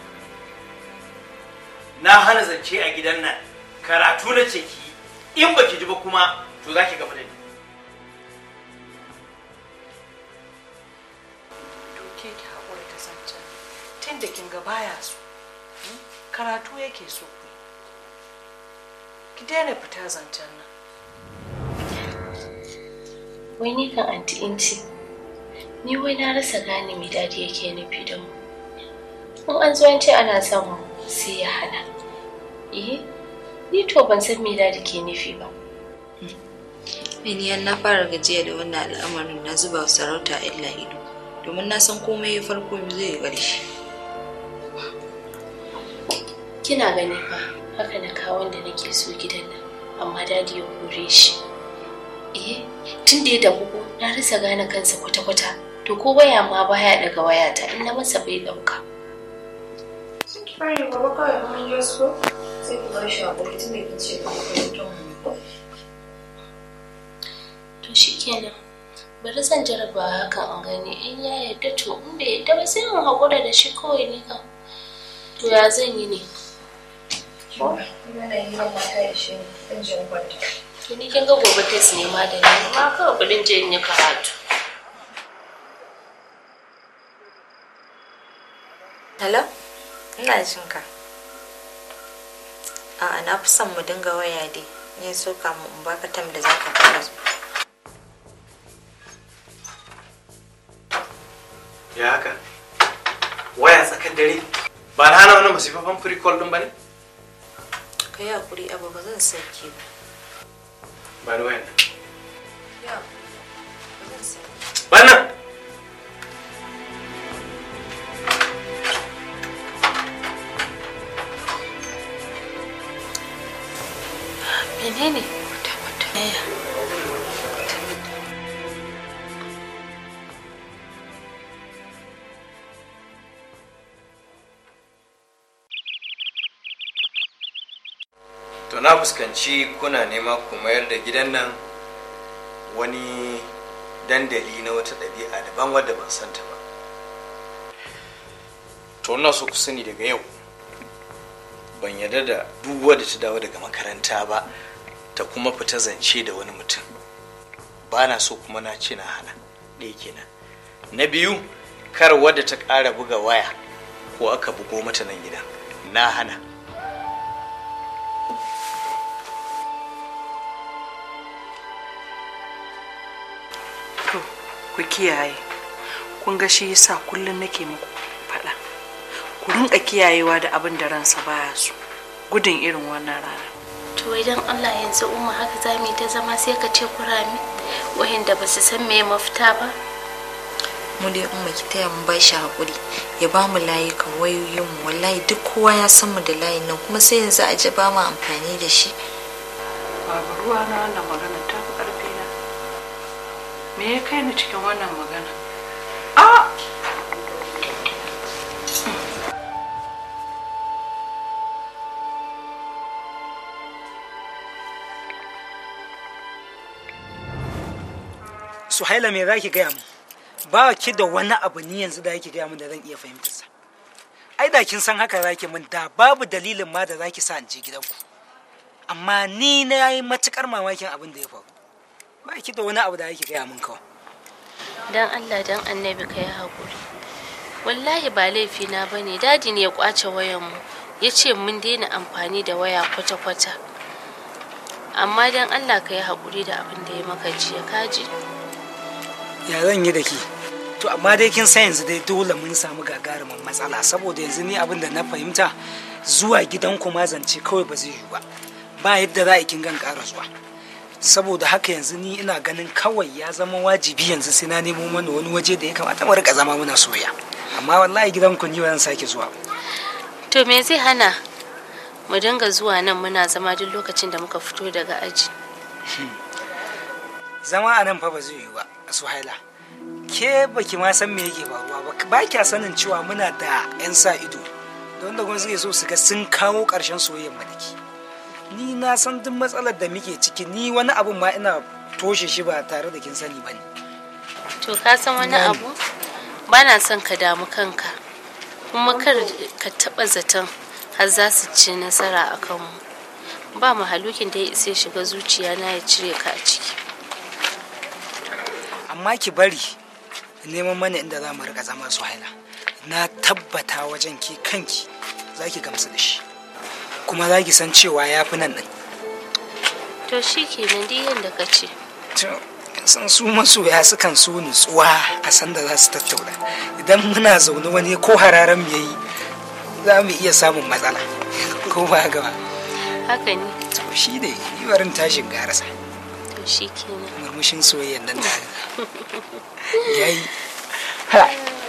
S18: na hana zance a gidan nan karatu na ce ki in baki ji ba kuma to za ki gaba da ni
S4: Doke ki haƙura ta zancen. Tun da kin ga baya so. hmm? Karatu yake so ku. yi. Ki daina fita zancen nan.
S21: Wai ni kan anti inci. Ni wai na rasa gane me dadi yake nufi da mu. In an zo an ce ana son mu sai ya hana. Eh, ni to ban san me dadi ke nufi ba.
S3: Miniyan na fara gajiya da wannan al'amarin na zuba wa sarauta illa ido domin na san komai ya farko zai yi ƙarshe.
S21: Kina gani fa haka na kawo wanda nake so gidan nan amma dadi ya kore shi. Eh, tun da ya damu ko na rasa gane kansa kwata-kwata. To ko waya ma baya daga wayata in na masa bai dauka.
S3: Fari gaba kawai kuma ya so sai ku bar shi a ƙuri tun da kin ce ba ku
S21: To shikenan. Bari zan jaraba hakan in gani in ya yarda to in bai yarda ba sai in haƙura da shi kawai ni kam. To ya zan yi ne?
S3: Ko? Ina da hirar mata ya shi ɗan jin kwanta.
S21: To ni kin ga gobe test ne ma da ni ma kawai bari in je in yi karatu.
S10: Hello? Ina jin ka. A'a na fi son mu dinga waya dai. Ya so kamun in baka tam da zaka fara zuwa.
S18: ya haka waya tsakar dare ba na hana wani masifafan free call din ba ne
S10: Ka yi hakuri abu ba zan sauke ba.
S18: ba ni wayan nan
S10: Ya ba zan sauke.
S18: ba nan
S21: Menene?
S18: to na fuskanci kuna nema ku mayar da gidan nan wani dandali na wata ɗabi'a daban wadda ban santa ba to ina so ku sani daga yau ban yarda da duk wadda ta dawo daga makaranta ba ta kuma fita zance da wani mutum ba na so kuma na ce na hana ɗaya kenan na biyu kar wadda ta ƙara buga waya ko aka bugo mata nan gidan na hana
S5: to ku kiyaye kun ga shi yasa kullum nake muku faɗa ku rinka kiyayewa da abin da ransa baya so gudun irin wannan rana
S21: To idan Allah yanzu umma haka za mu yi ta zama sai ka ce kurami wayanda ba su san me mafita ba.
S10: Mu dai umma ki taya mu ba shi hakuri. Ya ba mu layukan wayoyin mu wallahi duk kowa ya san mu da layin nan kuma sai yanzu a ji ba mu amfani da shi.
S5: babu ruwa na wannan magana ta fi ƙarfi na me ya kai ni cikin wannan magana a
S2: suhaila me za ki gaya mu ba ki da wani abu ni yanzu da yake gaya mu da zan iya fahimtarsa ai da kin san haka zaki min da babu dalilin ma da zaki sa in je gidanku amma ni na yi matukar mamakin abin da ya faru ba ki da wani abu da yake gaya min kawai
S21: Dan Allah dan annabi ka yi haƙuri. Wallahi ba laifina ba ne dadi ne ya kwace wayanmu ya ce mun daina amfani da waya kwata-kwata. Amma dan Allah ka yi haƙuri da abin da ya maka jiya kaji.
S2: ya zan yi da ki to amma dai kin san yanzu dai dole mun samu gagarumin matsala saboda yanzu ni abin da na fahimta zuwa gidanku ma zance kawai ba zai yiwu ba ba yadda za a kin gan ƙara zuwa saboda haka yanzu ni ina ganin kawai ya zama wajibi yanzu sai na nemo mana wani waje da ya kamata mu rika zama muna soya amma wallahi gidanku ni ba zan sake zuwa ba.
S21: To me zai hana mu dinga zuwa nan muna zama duk lokacin da muka fito daga aji.
S2: zama a nan fa ba zai yiwu ba suhaila ke baki ma san me yake faruwa ba ba kya sanin cewa muna da 'yan sa ido da wanda kuma suke so su ga sun kawo ƙarshen soyayyar madaki ni na san duk matsalar da muke ciki ni wani abun ma ina toshe shi ba tare da kin sani ba ne
S21: To ka san wani abu? Ba na son ka damu kanka. Kuma kar ka taɓa zaton har za su ci nasara a kanmu. Ba mahalukin da ya isa ya shiga zuciya na ya cire ka a ciki.
S2: amma ki bari neman mana inda za mu rika zama suhaila na tabbata wajen ki kanki za ki gamsu da shi kuma za ki san cewa ya fi nan ɗin
S21: To shi kenan duk yadda ka ce.
S2: To, san su masoya sukan so nutsuwa a sanda za su tattauna idan muna zaune wani ko hararen mu yayi za mu iya samun matsala ko ba gaba
S21: Haka ne.
S2: to shi ne yi barin tashin garasa
S21: To shi kenan.
S2: murmushin soyayyan nan da yayi ha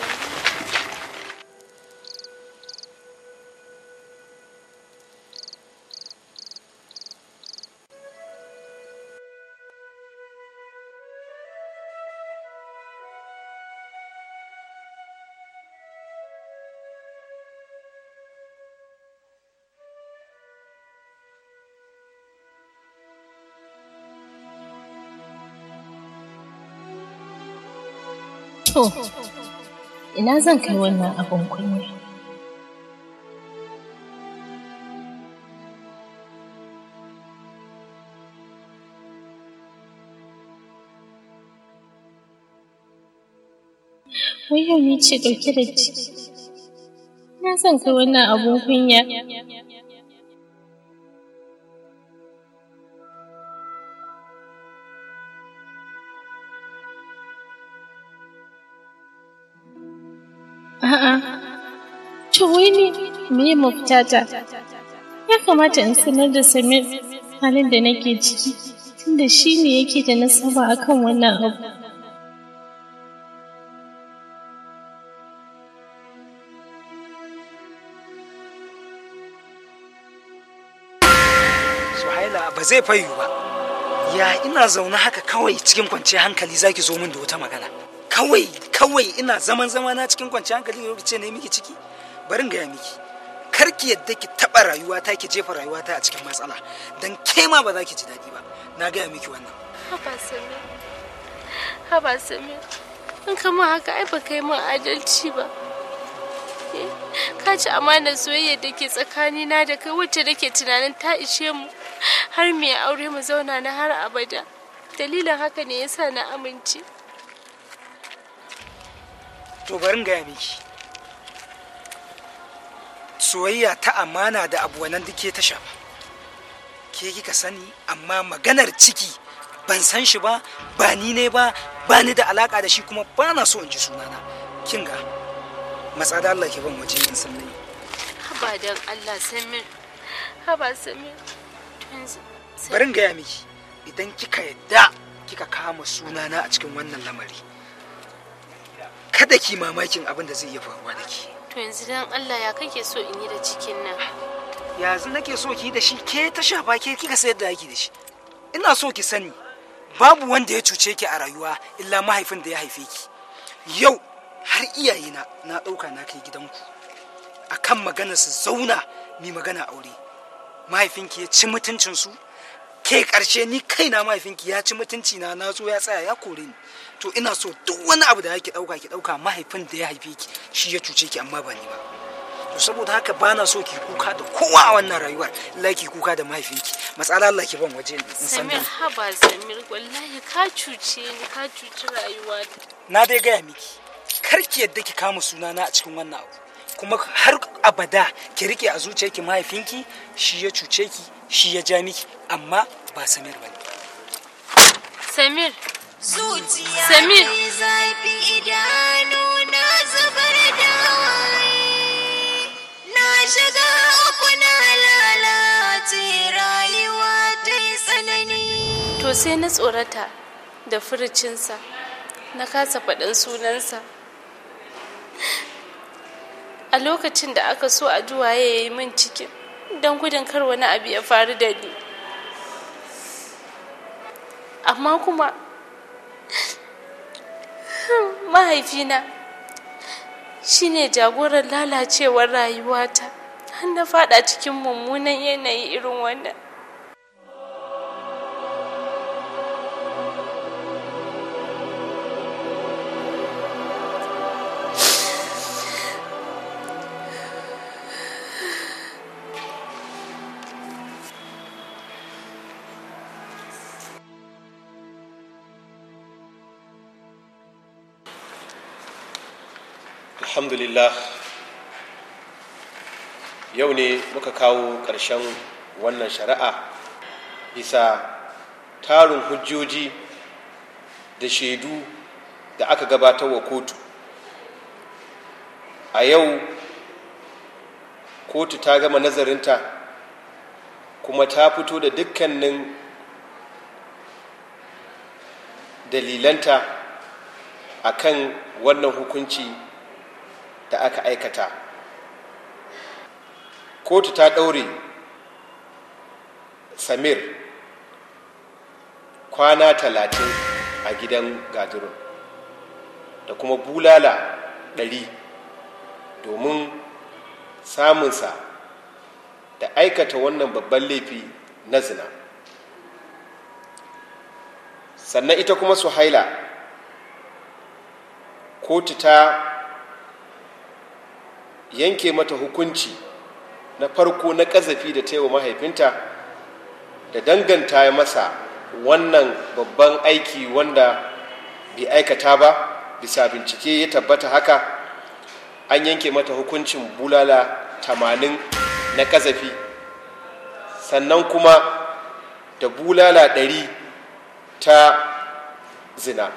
S21: To, ina zan kai wannan abin kunya? Wai yau ni ce ɗauke da ciki. Na san kai wannan abun kunya. A'a, to wai ni me mafitata? Ya kamata in sanar da Samir halin da nake ciki, tunda shi ne yake da nasaba akan wannan abu.
S2: Suhaila ba zai fayu ba. Ya ina zaune haka kawai cikin kwanciyar hankali zaki zo min da wata magana. Kawai kawai ina zaman zama na cikin kwanciyar hankali ne ce ne miki ciki. Bari in gaya miki. Kar ki yadda ki taɓa rayuwata ki jefa rayuwata a cikin matsala. Dan ke ma ba za ki ji daɗi ba. Na gaya miki wannan.
S21: Haba Samir, haba Samir, in kama haka ai ba kai min adalci ba. Eh, Ka ci amanar soyayya da ke tsakanina da kai wacce nake tunanin ta ishe mu har mu yi aure mu zauna na har abada. Dalilin haka ne yasa na amince.
S2: To bari in gaya miki. Soyayya ta amana da abu wannan duk ke ta shafa. Ke kika sani amma maganar ciki ban san shi ba ba ni ne ba ba ni da alaka da shi kuma ba na so in ji sunana. Kin ga matsa da Allah ke ban waje in san nayi.
S21: Haba don Allah Samir, haba Samir. To yanzu-
S2: Bari in gaya miki idan kika yadda kika kama sunana a cikin wannan lamari. Kada ki mamakin abin da zai iya faruwa da ke.
S21: To yanzu don Allah ya kake so in yi da cikin nan.
S2: yanzu nake so ki yi da shi ke ta shafa ke kika sayar da yaki da shi ina so ki sani babu wanda ya cuce ki a rayuwa illa mahaifin da ya haife ki yau har iyayena na ɗauka na kai gidanku akan magana su zauna mi magana aure mahaifinki ya ci mutuncinsu ke ƙarshe ni kaina mahaifinki ya ci mutunci na na zo ya tsaya ya kore ni to ina so duk wani abu da yake ɗauka ki ɗauka mahaifin da ya haife ki shi ya cuce ki amma ba ni ba to saboda haka bana so ki kuka da kowa a wannan rayuwar Allah ki kuka da mahaifinki matsala Allah ki ban waje in san
S21: Samir haba Samir wallahi ka cuce ni ka cuci rayuwa.
S2: na dai gaya miki kar ki yadda ki kama sunana a cikin wannan abu kuma har abada ki rike a zuciyarki mahaifinki shi ya cuce ki shi ya ja miki amma ba Samir bane
S21: Samir.
S11: Zuciya
S21: Samir.
S11: mai zafi idanu na zubar da hawaye. Na shiga uku na lalace rayuwa ta yi tsanani.
S21: To sai na tsorata da furucinsa na kasa faɗin sunansa. A lokacin da aka so a juwaye ya yi min cikin don gudun kar wani abu ya faru da ni. Amma kuma mahaifina shi ne jagoran lalacewar rayuwata har na fada cikin mummunan yanayi irin wannan.
S14: alhamdulillah yau ne muka kawo ƙarshen wannan shari'a bisa tarin hujjoji da shaidu da aka gabatar wa kotu a yau kotu ta gama nazarinta kuma ta fito da dukkanin dalilanta akan wannan hukunci da aka aikata kotu ta ɗaure samir kwana talatin a gidan gadirun da kuma bulala ɗari domin samunsa da aikata wannan babban laifi na zina sannan ita kuma suhaila kotu ta yanke mata hukunci na farko na ƙazafi da ta yi wa mahaifinta da danganta masa wannan babban aiki wanda bai aikata ba bisa bincike ya tabbata haka an yanke mata hukuncin bulala tamanin na kazafi sannan kuma da bulala ɗari ta zina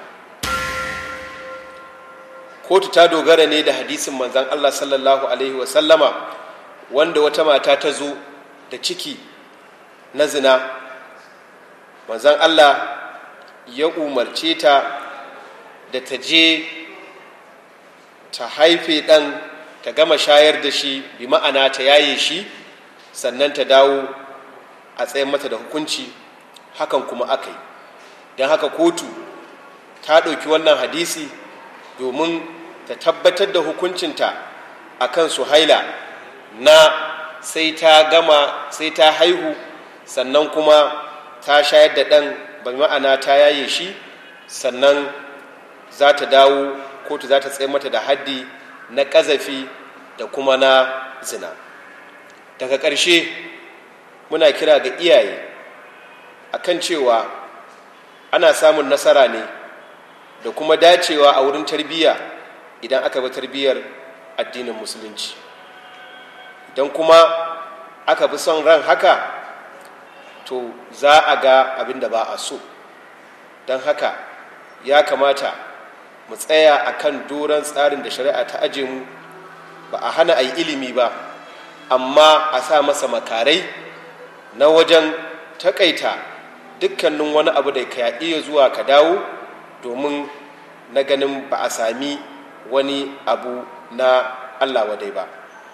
S14: kotu ta dogara ne da hadisin manzan allah sallallahu alaihi wasallama wanda wata mata ta zo da ciki na zina manzan allah ya umarce ta da ta je ta haife ɗan ta gama shayar da shi bi ma'ana ta yaye shi sannan ta dawo a tsayin mata da hukunci hakan kuma aka yi don haka kotu ta ɗauki wannan hadisi domin ta tabbatar da hukuncinta a kan suhaila na sai ta gama sai ta haihu sannan kuma ta shayar da ɗan bi ma'ana ta yaye shi sannan za ta dawo kotu za ta tsaye mata da haddi na ƙazafi da kuma na zina daga ƙarshe muna kira ga iyaye akan cewa ana samun nasara ne da kuma dacewa a wurin tarbiyya idan aka bi tarbiyyar addinin musulunci idan kuma aka bi son ran haka to za a ga abin da ba a so don haka ya kamata mu tsaya a kan doron tsarin da shari'a ta aje mu ba a hana a yi ilimi ba amma a sa masa makarai na wajen takaita dukkanin wani abu da ka iya zuwa ka dawo domin na ganin ba a sami wani abu na allah wadai ba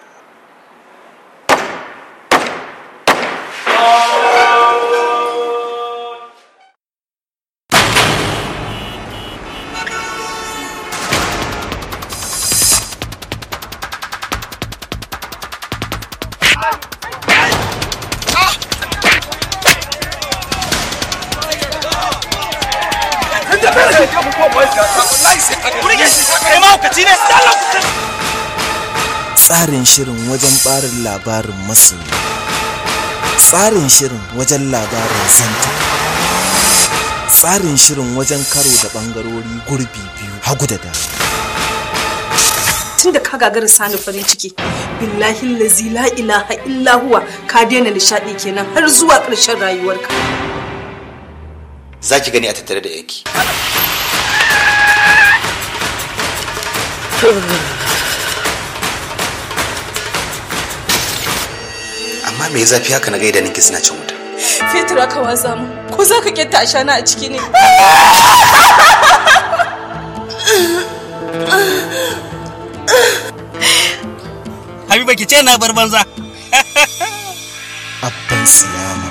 S8: tsarin shirin wajen barin labarin masoyi tsarin shirin wajen labarin zanta tsarin shirin wajen karo da bangarori gurbi biyu hagu da dama
S22: tun da ka gagara sani farin ciki billahi lazi la ilaha illa huwa ka daina nishadi kenan har zuwa ƙarshen rayuwarka
S12: za ki gani a tattare da yanki amma me zafi haka na gaida ninki suna cin wuta
S22: fetur aka watsa mu ko za ka kyatta a shana a ciki ne
S13: Habiba ki ce na bar banza.
S8: abban siyama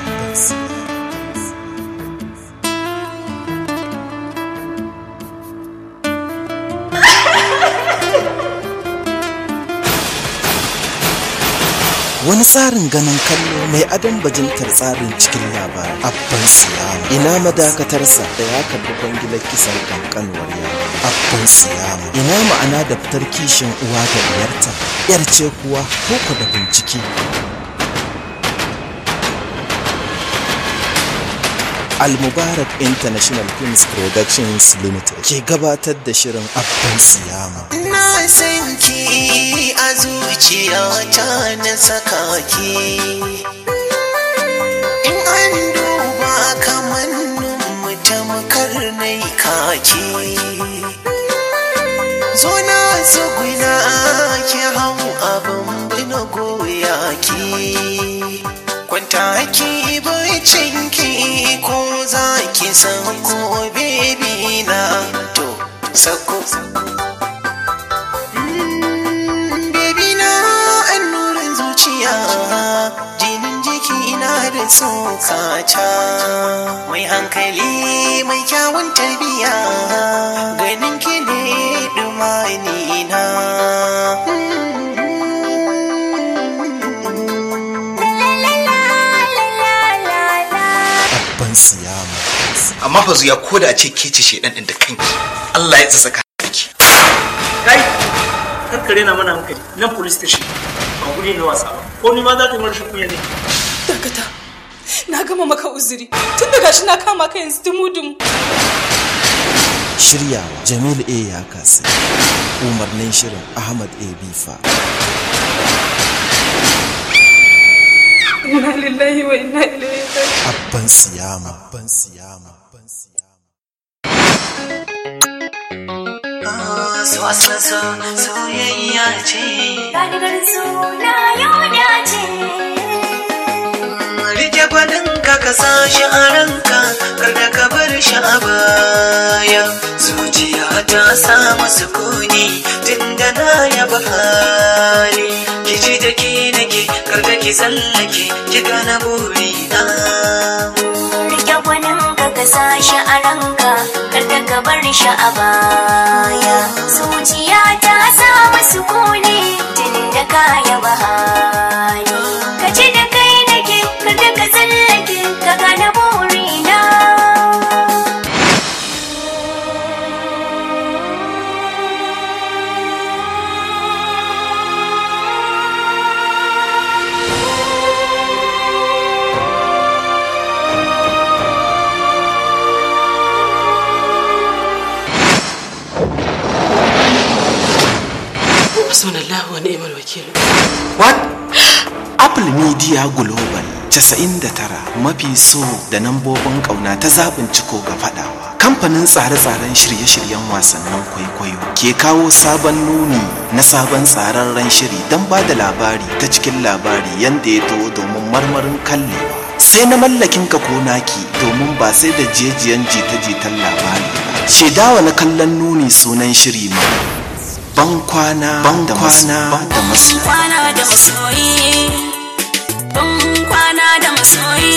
S8: wani tsarin ganin kallo mai adon bajintar tsarin cikin labari abban siyama ina madakatarsa da ya karbi kwangilar kisan kankanuwar yaro abban siyama ina ma'ana da fitar kishin uwa da diyarta yar ce kuwa koko da bincike Al-Mubarak International Films Productions Limited ke gabatar da shirin Abban Siyama.
S11: Na san ki a zuciyata na saka ki. In an duba kamannin mu tamkar nai kaki. Zo na tsuguna ki hau abin bina goya ki. Kwanta ki bacin ki ko za ki sako bebi na to sako. Baby na annurin zuciya jinin jiki na da tsokata mai hankali mai kyawun tarbiya ganin ki ne dumani na
S8: Abban Siyama.
S12: amma fa zuya ko da a ce ke ce shedan din da kanki Allah ya tsaka ki
S13: Kai, karkare na mana hankali nan police station ba guri na wasa ba. Ko ni ma za ka yi mara shi kunya ne.
S22: dakata na gama maka uzuri tun da gashi na kama ka yanzu dumu dumu
S8: shiryawa jamil a ya kasi umarnin shirin ahmad a bifa
S22: inna lillahi wa inna ilaihi raji'un
S8: abban siyama abban siyama
S11: Swasasa soyayya ce.
S15: Gadigar suna yau dace.
S11: Rike gwanin ka ka sa shi a ranka, kar da ka bar shi a baya. Zuciya ta samu sukuni tun da na yaba hali. Ki ji da ke nake, kar da ki tsallake, ki gana burina.
S15: Rike gwanin ka ka sa shi a ranka, kar da ka bar shi a baya. Zuciya ta samu sukuni tun da ka yaba hali. Ka ji da kai nake, kar da ka tsallake, ka gane burina.
S19: Hasbunallahu wa ni'mal wakil.
S8: What? Apple Media Global 99 mafi so da nambobin ƙauna ta zaɓin ciko ga faɗawa. Kamfanin tsare-tsaren shirye-shiryen wasannin kwaikwayo ke kawo sabon nuni na sabon tsararren shiri don ba da labari ta cikin labari yadda ya to domin marmarin kallewa. Sai na mallakin ka ko naki domin ba sai da jejiyan jita-jitan labari ba. Shaidawa na kallon nuni sunan shiri ma. Ban kwana da kwana da masu.
S15: kwana da masoyi ban kwana da masoyi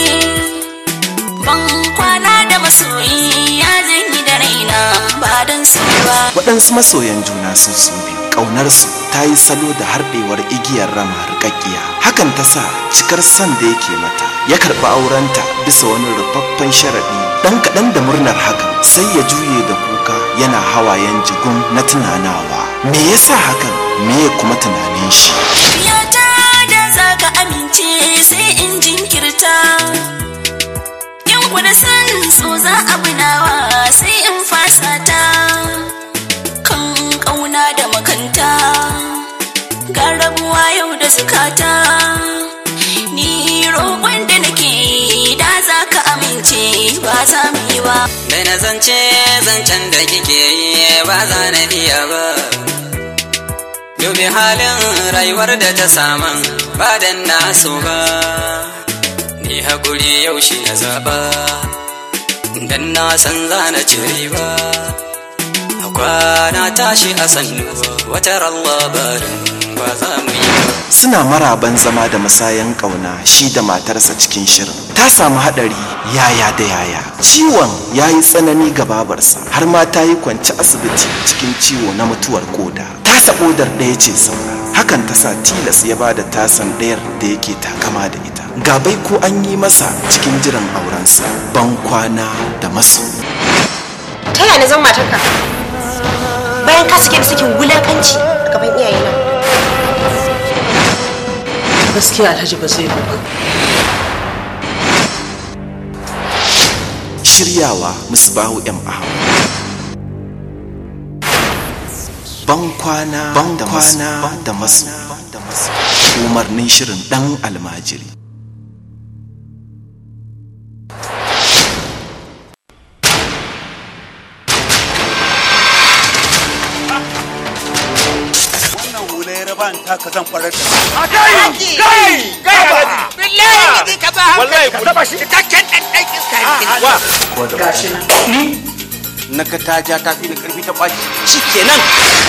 S15: ban kwana da masoyi ya zanyi da raina ba don su ba
S8: waɗansu masoyan juna sun su biyu ƙaunarsu ta yi salo da harɗewar igiyar rama rikakkiya hakan ta sa cikar son da yake mata ya karɓi aurenta bisa wani rufaffen sharaɗi ɗan kaɗan da murnar hakan sai ya juye da kuka yana hawayen jigun na tunanawa me yasa hakan me kuma tunanin shi
S15: Yata da za ka amince sai in jinkirta in kuda san so za a bunawa sai in fasa ta kan ƙauna da makanta ga rabuwa yau da zukata ni roƙon da nake yi da za ka amince ba za mu yi ba
S20: da na zance zancen da kike yi ba za na iya ba dubi halin rayuwar da ta saman ba dan na so ba ni hakuri yau shi na zaba dan na san za na ci ba a kwana tashi a sannu wata labarin ba za mu yi ba
S8: suna maraban zama da masayan ƙauna shi da matarsa cikin shirin ta samu haɗari yaya da yaya ciwon ya yi tsanani ga babarsa har ma ta yi kwanci asibiti cikin ciwo na mutuwar koda tasa kodar ɗaya ce saura hakan ta sa tilas ya ba da tasan ɗayar da yake takama da ita gabai ko an yi masa cikin jiran aurensa ban kwana da maso
S9: ta yana zan matarka bayan ka sake sakin wulakanci a gaban iyayena
S19: Gaskiya Alhaji ba zai ba.
S8: shiryawa musbahu m ahmad ban kwana da kwana da masu umarnin shirin dan almajiri
S24: wannan hulayar ban taka zan farar da
S18: A kai! Kai! Kai Alhaji! Billahi ne ka ba Wallahi ka taba shi cikakken ɗan ɗan iska ne. Wa!
S24: gashi nan ni na ga ta ja ta fi da karfi ta ɓaci shikenan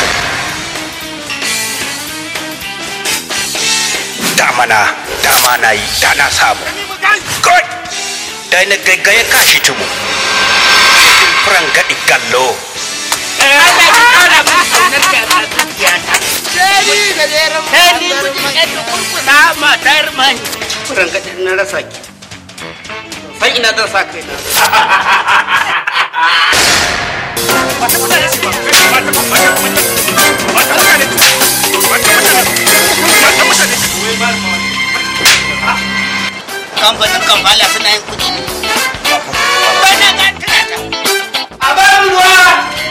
S18: Dama na, dama na yi, da na samu. Kai! Da na gaggaye kashi tumu. Cikin furan gaɗi gallo. Allah ya kara mun saunar da ta zuciyata. Sai da jerin Sai ni mijin ɗan kurkusa matar mani.
S24: furan gaɗin na rasa ki san ina zan sa kai na
S18: Kamfanin kamfala suna yin kuɗi ne. Bana ga tunata.
S24: a bar ruwa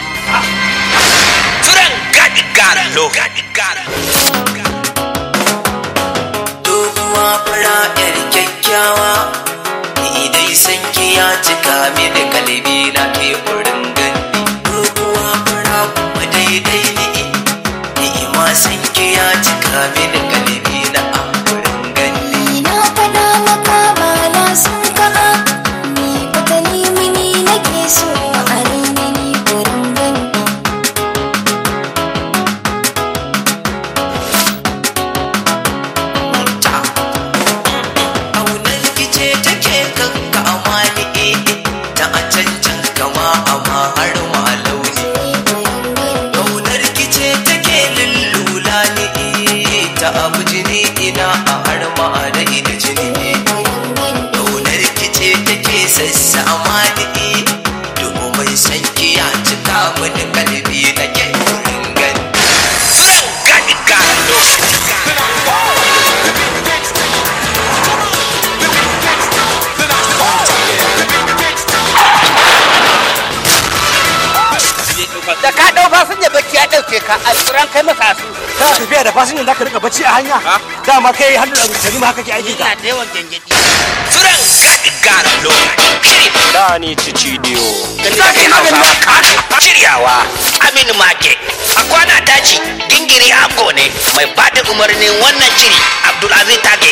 S24: da ka dau fasinja bacci ya dauke ka a tsoron kai masa su
S13: kana tafiya da fasinjan zaka rika bacci a hanya dama kai hannu da mutane ma haka ke aiki ka
S24: ina da yawan gangadi
S11: Furan gaɗi gara lokaci.
S24: da ni cicidiyo
S11: Zagaye Hausa shiryawa Aminu Make. A kwana daji gingiri ango ne mai bada umarnin wannan shiri Abdulaziz Tage.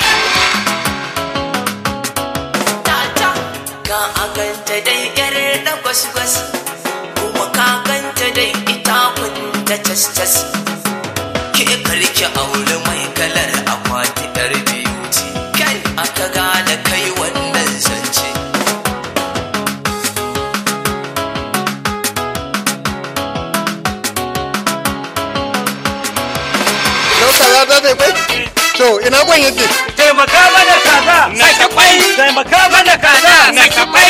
S15: Ka aganta dai yar da gwas-gwas kuma ka ganta dai ita kunta cas-cas. Ke karki aure mai kalar akwati yar beauty. Kai aka gane kai wannan zance.
S1: Yau kaza ta ta kwai? To ina kwan yake?
S13: taimaka mana kaza na ta kwai taimaka mana kaza na ta kwai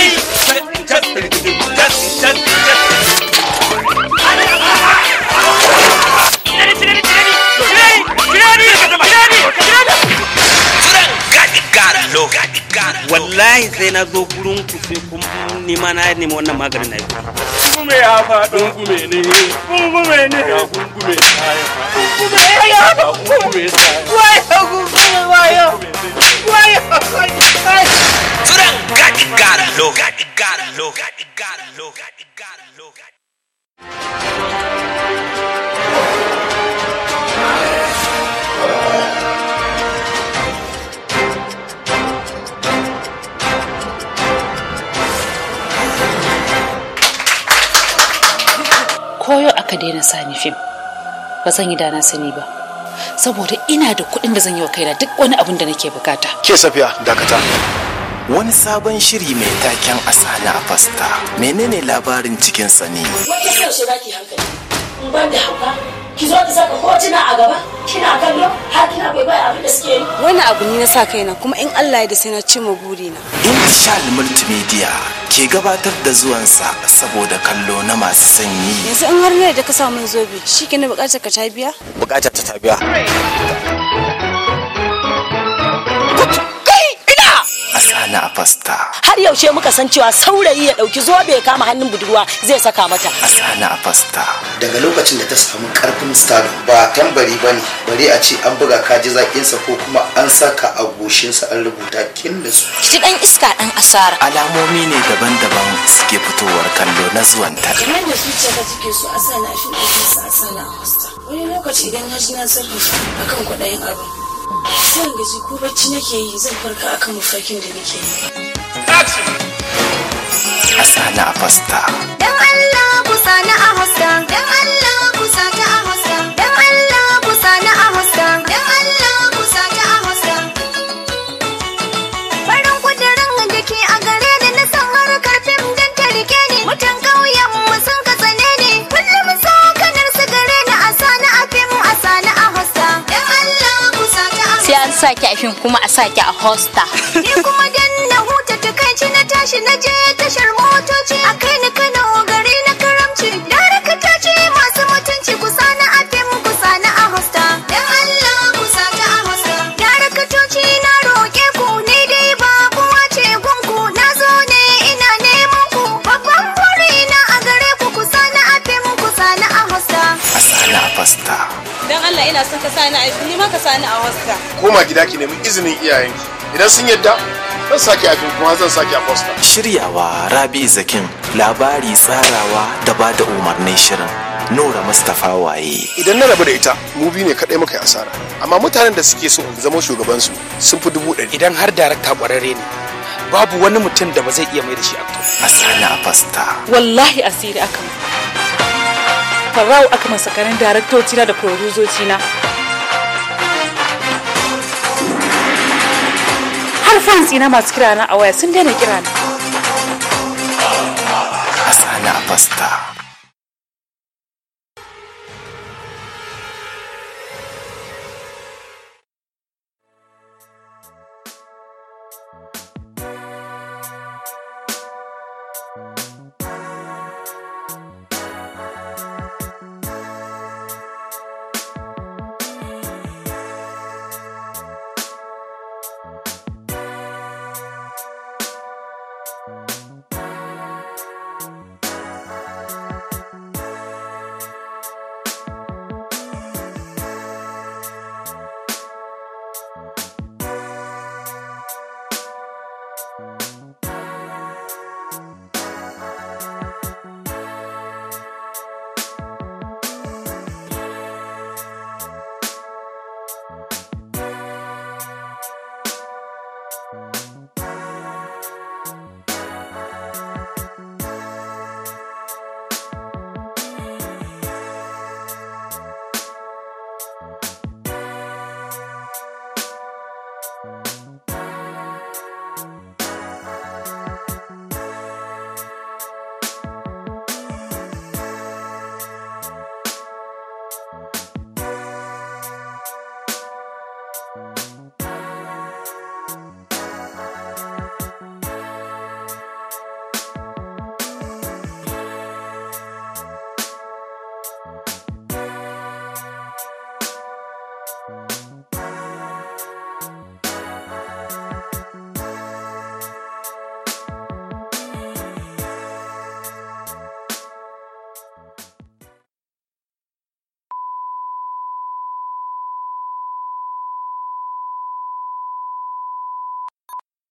S11: Furan gaɗi gara lokaci.
S24: wallahi sai na zo gurin ku sai kun nima na nemi wannan maganin na yi
S13: Kungume ya faɗo kungume ne kungume ne ya kungume kungume ya kungume wayo kungume wayo wayo
S11: Furan gaɗi gara lokaci. Gara lokaci. Gara lokaci. Gara lokaci.
S6: koyo aka daina sani fim ba zan yi dana sani ba saboda ina da kuɗin da zan yi wa kaina duk wani abin da nake bukata
S8: Ke safiya dakata. Wani sabon shiri mai taken asana a fasta. Menene labarin cikin sani?
S7: Wata sai yaushe zaki hankali. In ban da hauka, ki zo ki saka hotuna a gaba, kina kallo, har kina bai bai abin da suke yi.
S16: Wani abu ne na sa kaina kuma in Allah ya da sai na cimma burina.
S8: Intishal Multimedia ke gabatar da zuwansa saboda kallo na masu sanyi.
S16: Yanzu in har ne da ka sa min zobe, shi ke na bukatar ka ta biya?
S8: Bukatar ta tabiya. Asana a fasta.
S7: Har yaushe muka san cewa saurayi ya ɗauki zobe ya kama hannun budurwa zai saka mata.
S8: Asana a fasta.
S23: daga lokacin da ta samu karfin stardom ba tambari ba ne bari a ce an buga kaji zaƙinsa ko kuma an saka a goshinsa an rubuta kin da su
S16: Ki dan iska dan asara.
S8: Alamomi ne daban-daban suke fitowar kallo na zuwanta.
S7: Kamar da zuciya ka take so a sa na shi ɗaukin sa a sa na a hosta. Wani lokaci idan na ji na sarrafa akan kwaɗayin abin. Sai in gaji ko bacci nake yi zan farka akan mafarkin da nake yi.
S8: Asana a fasta.
S25: Dan Allah ku sani a hosta. Dan Allah ku sata a hosta. Dan Allah ku sani a hosta. Dan Allah ku sata a hosta. Farin kudirin da ke a gare ni na san harkar fim dan ta rike ni. Mutan ƙauyen mu sun ka tsane ni. Kullum sa kanar su gare ni a sani a fim a sani a hosta. Dan Allah ku sata a hosta.
S26: sai an saki a fim kuma a saki a hosta
S25: Ni kuma dan na huta takaici na tashi na je tashar motoci a kai ni Kano gari na karamci. Darakta ce masu mutunci ku sani a fim ku sani a hosta. Dan Allah ku sata a hosta. Daraktoci na roƙe ku ni dai ba kowa ce gunku na zo ne ina neman ku. Babban buri na a gare ku ku sani a fim ku sani a hosta.
S8: Asana a fasta.
S16: Dan Allah ina son ka sani a ni ma ka sani a hosta.
S1: Koma gida ki nemi izinin iyayenki. Idan sun yadda zan sake a fim kuma zan sake a posta.
S8: Shiryawa Rabi Zakin labari tsarawa da ba da umarnin shirin. Nura Mustapha waye.
S1: Idan na rabu da ita, mu biyu ne kaɗai muka yi asara. Amma mutanen da suke so in zama shugabansu sun fi dubu ɗari.
S2: Idan har darakta ƙwararre ne, babu wani mutum da ba zai iya mai da shi actor.
S8: Asana a fasta.
S6: wallahi asiri aka mu farau aka masa karin daraktoci na da produzoci na har fans ina masu kira na a waya sun daina kira na
S8: Asana a fasta.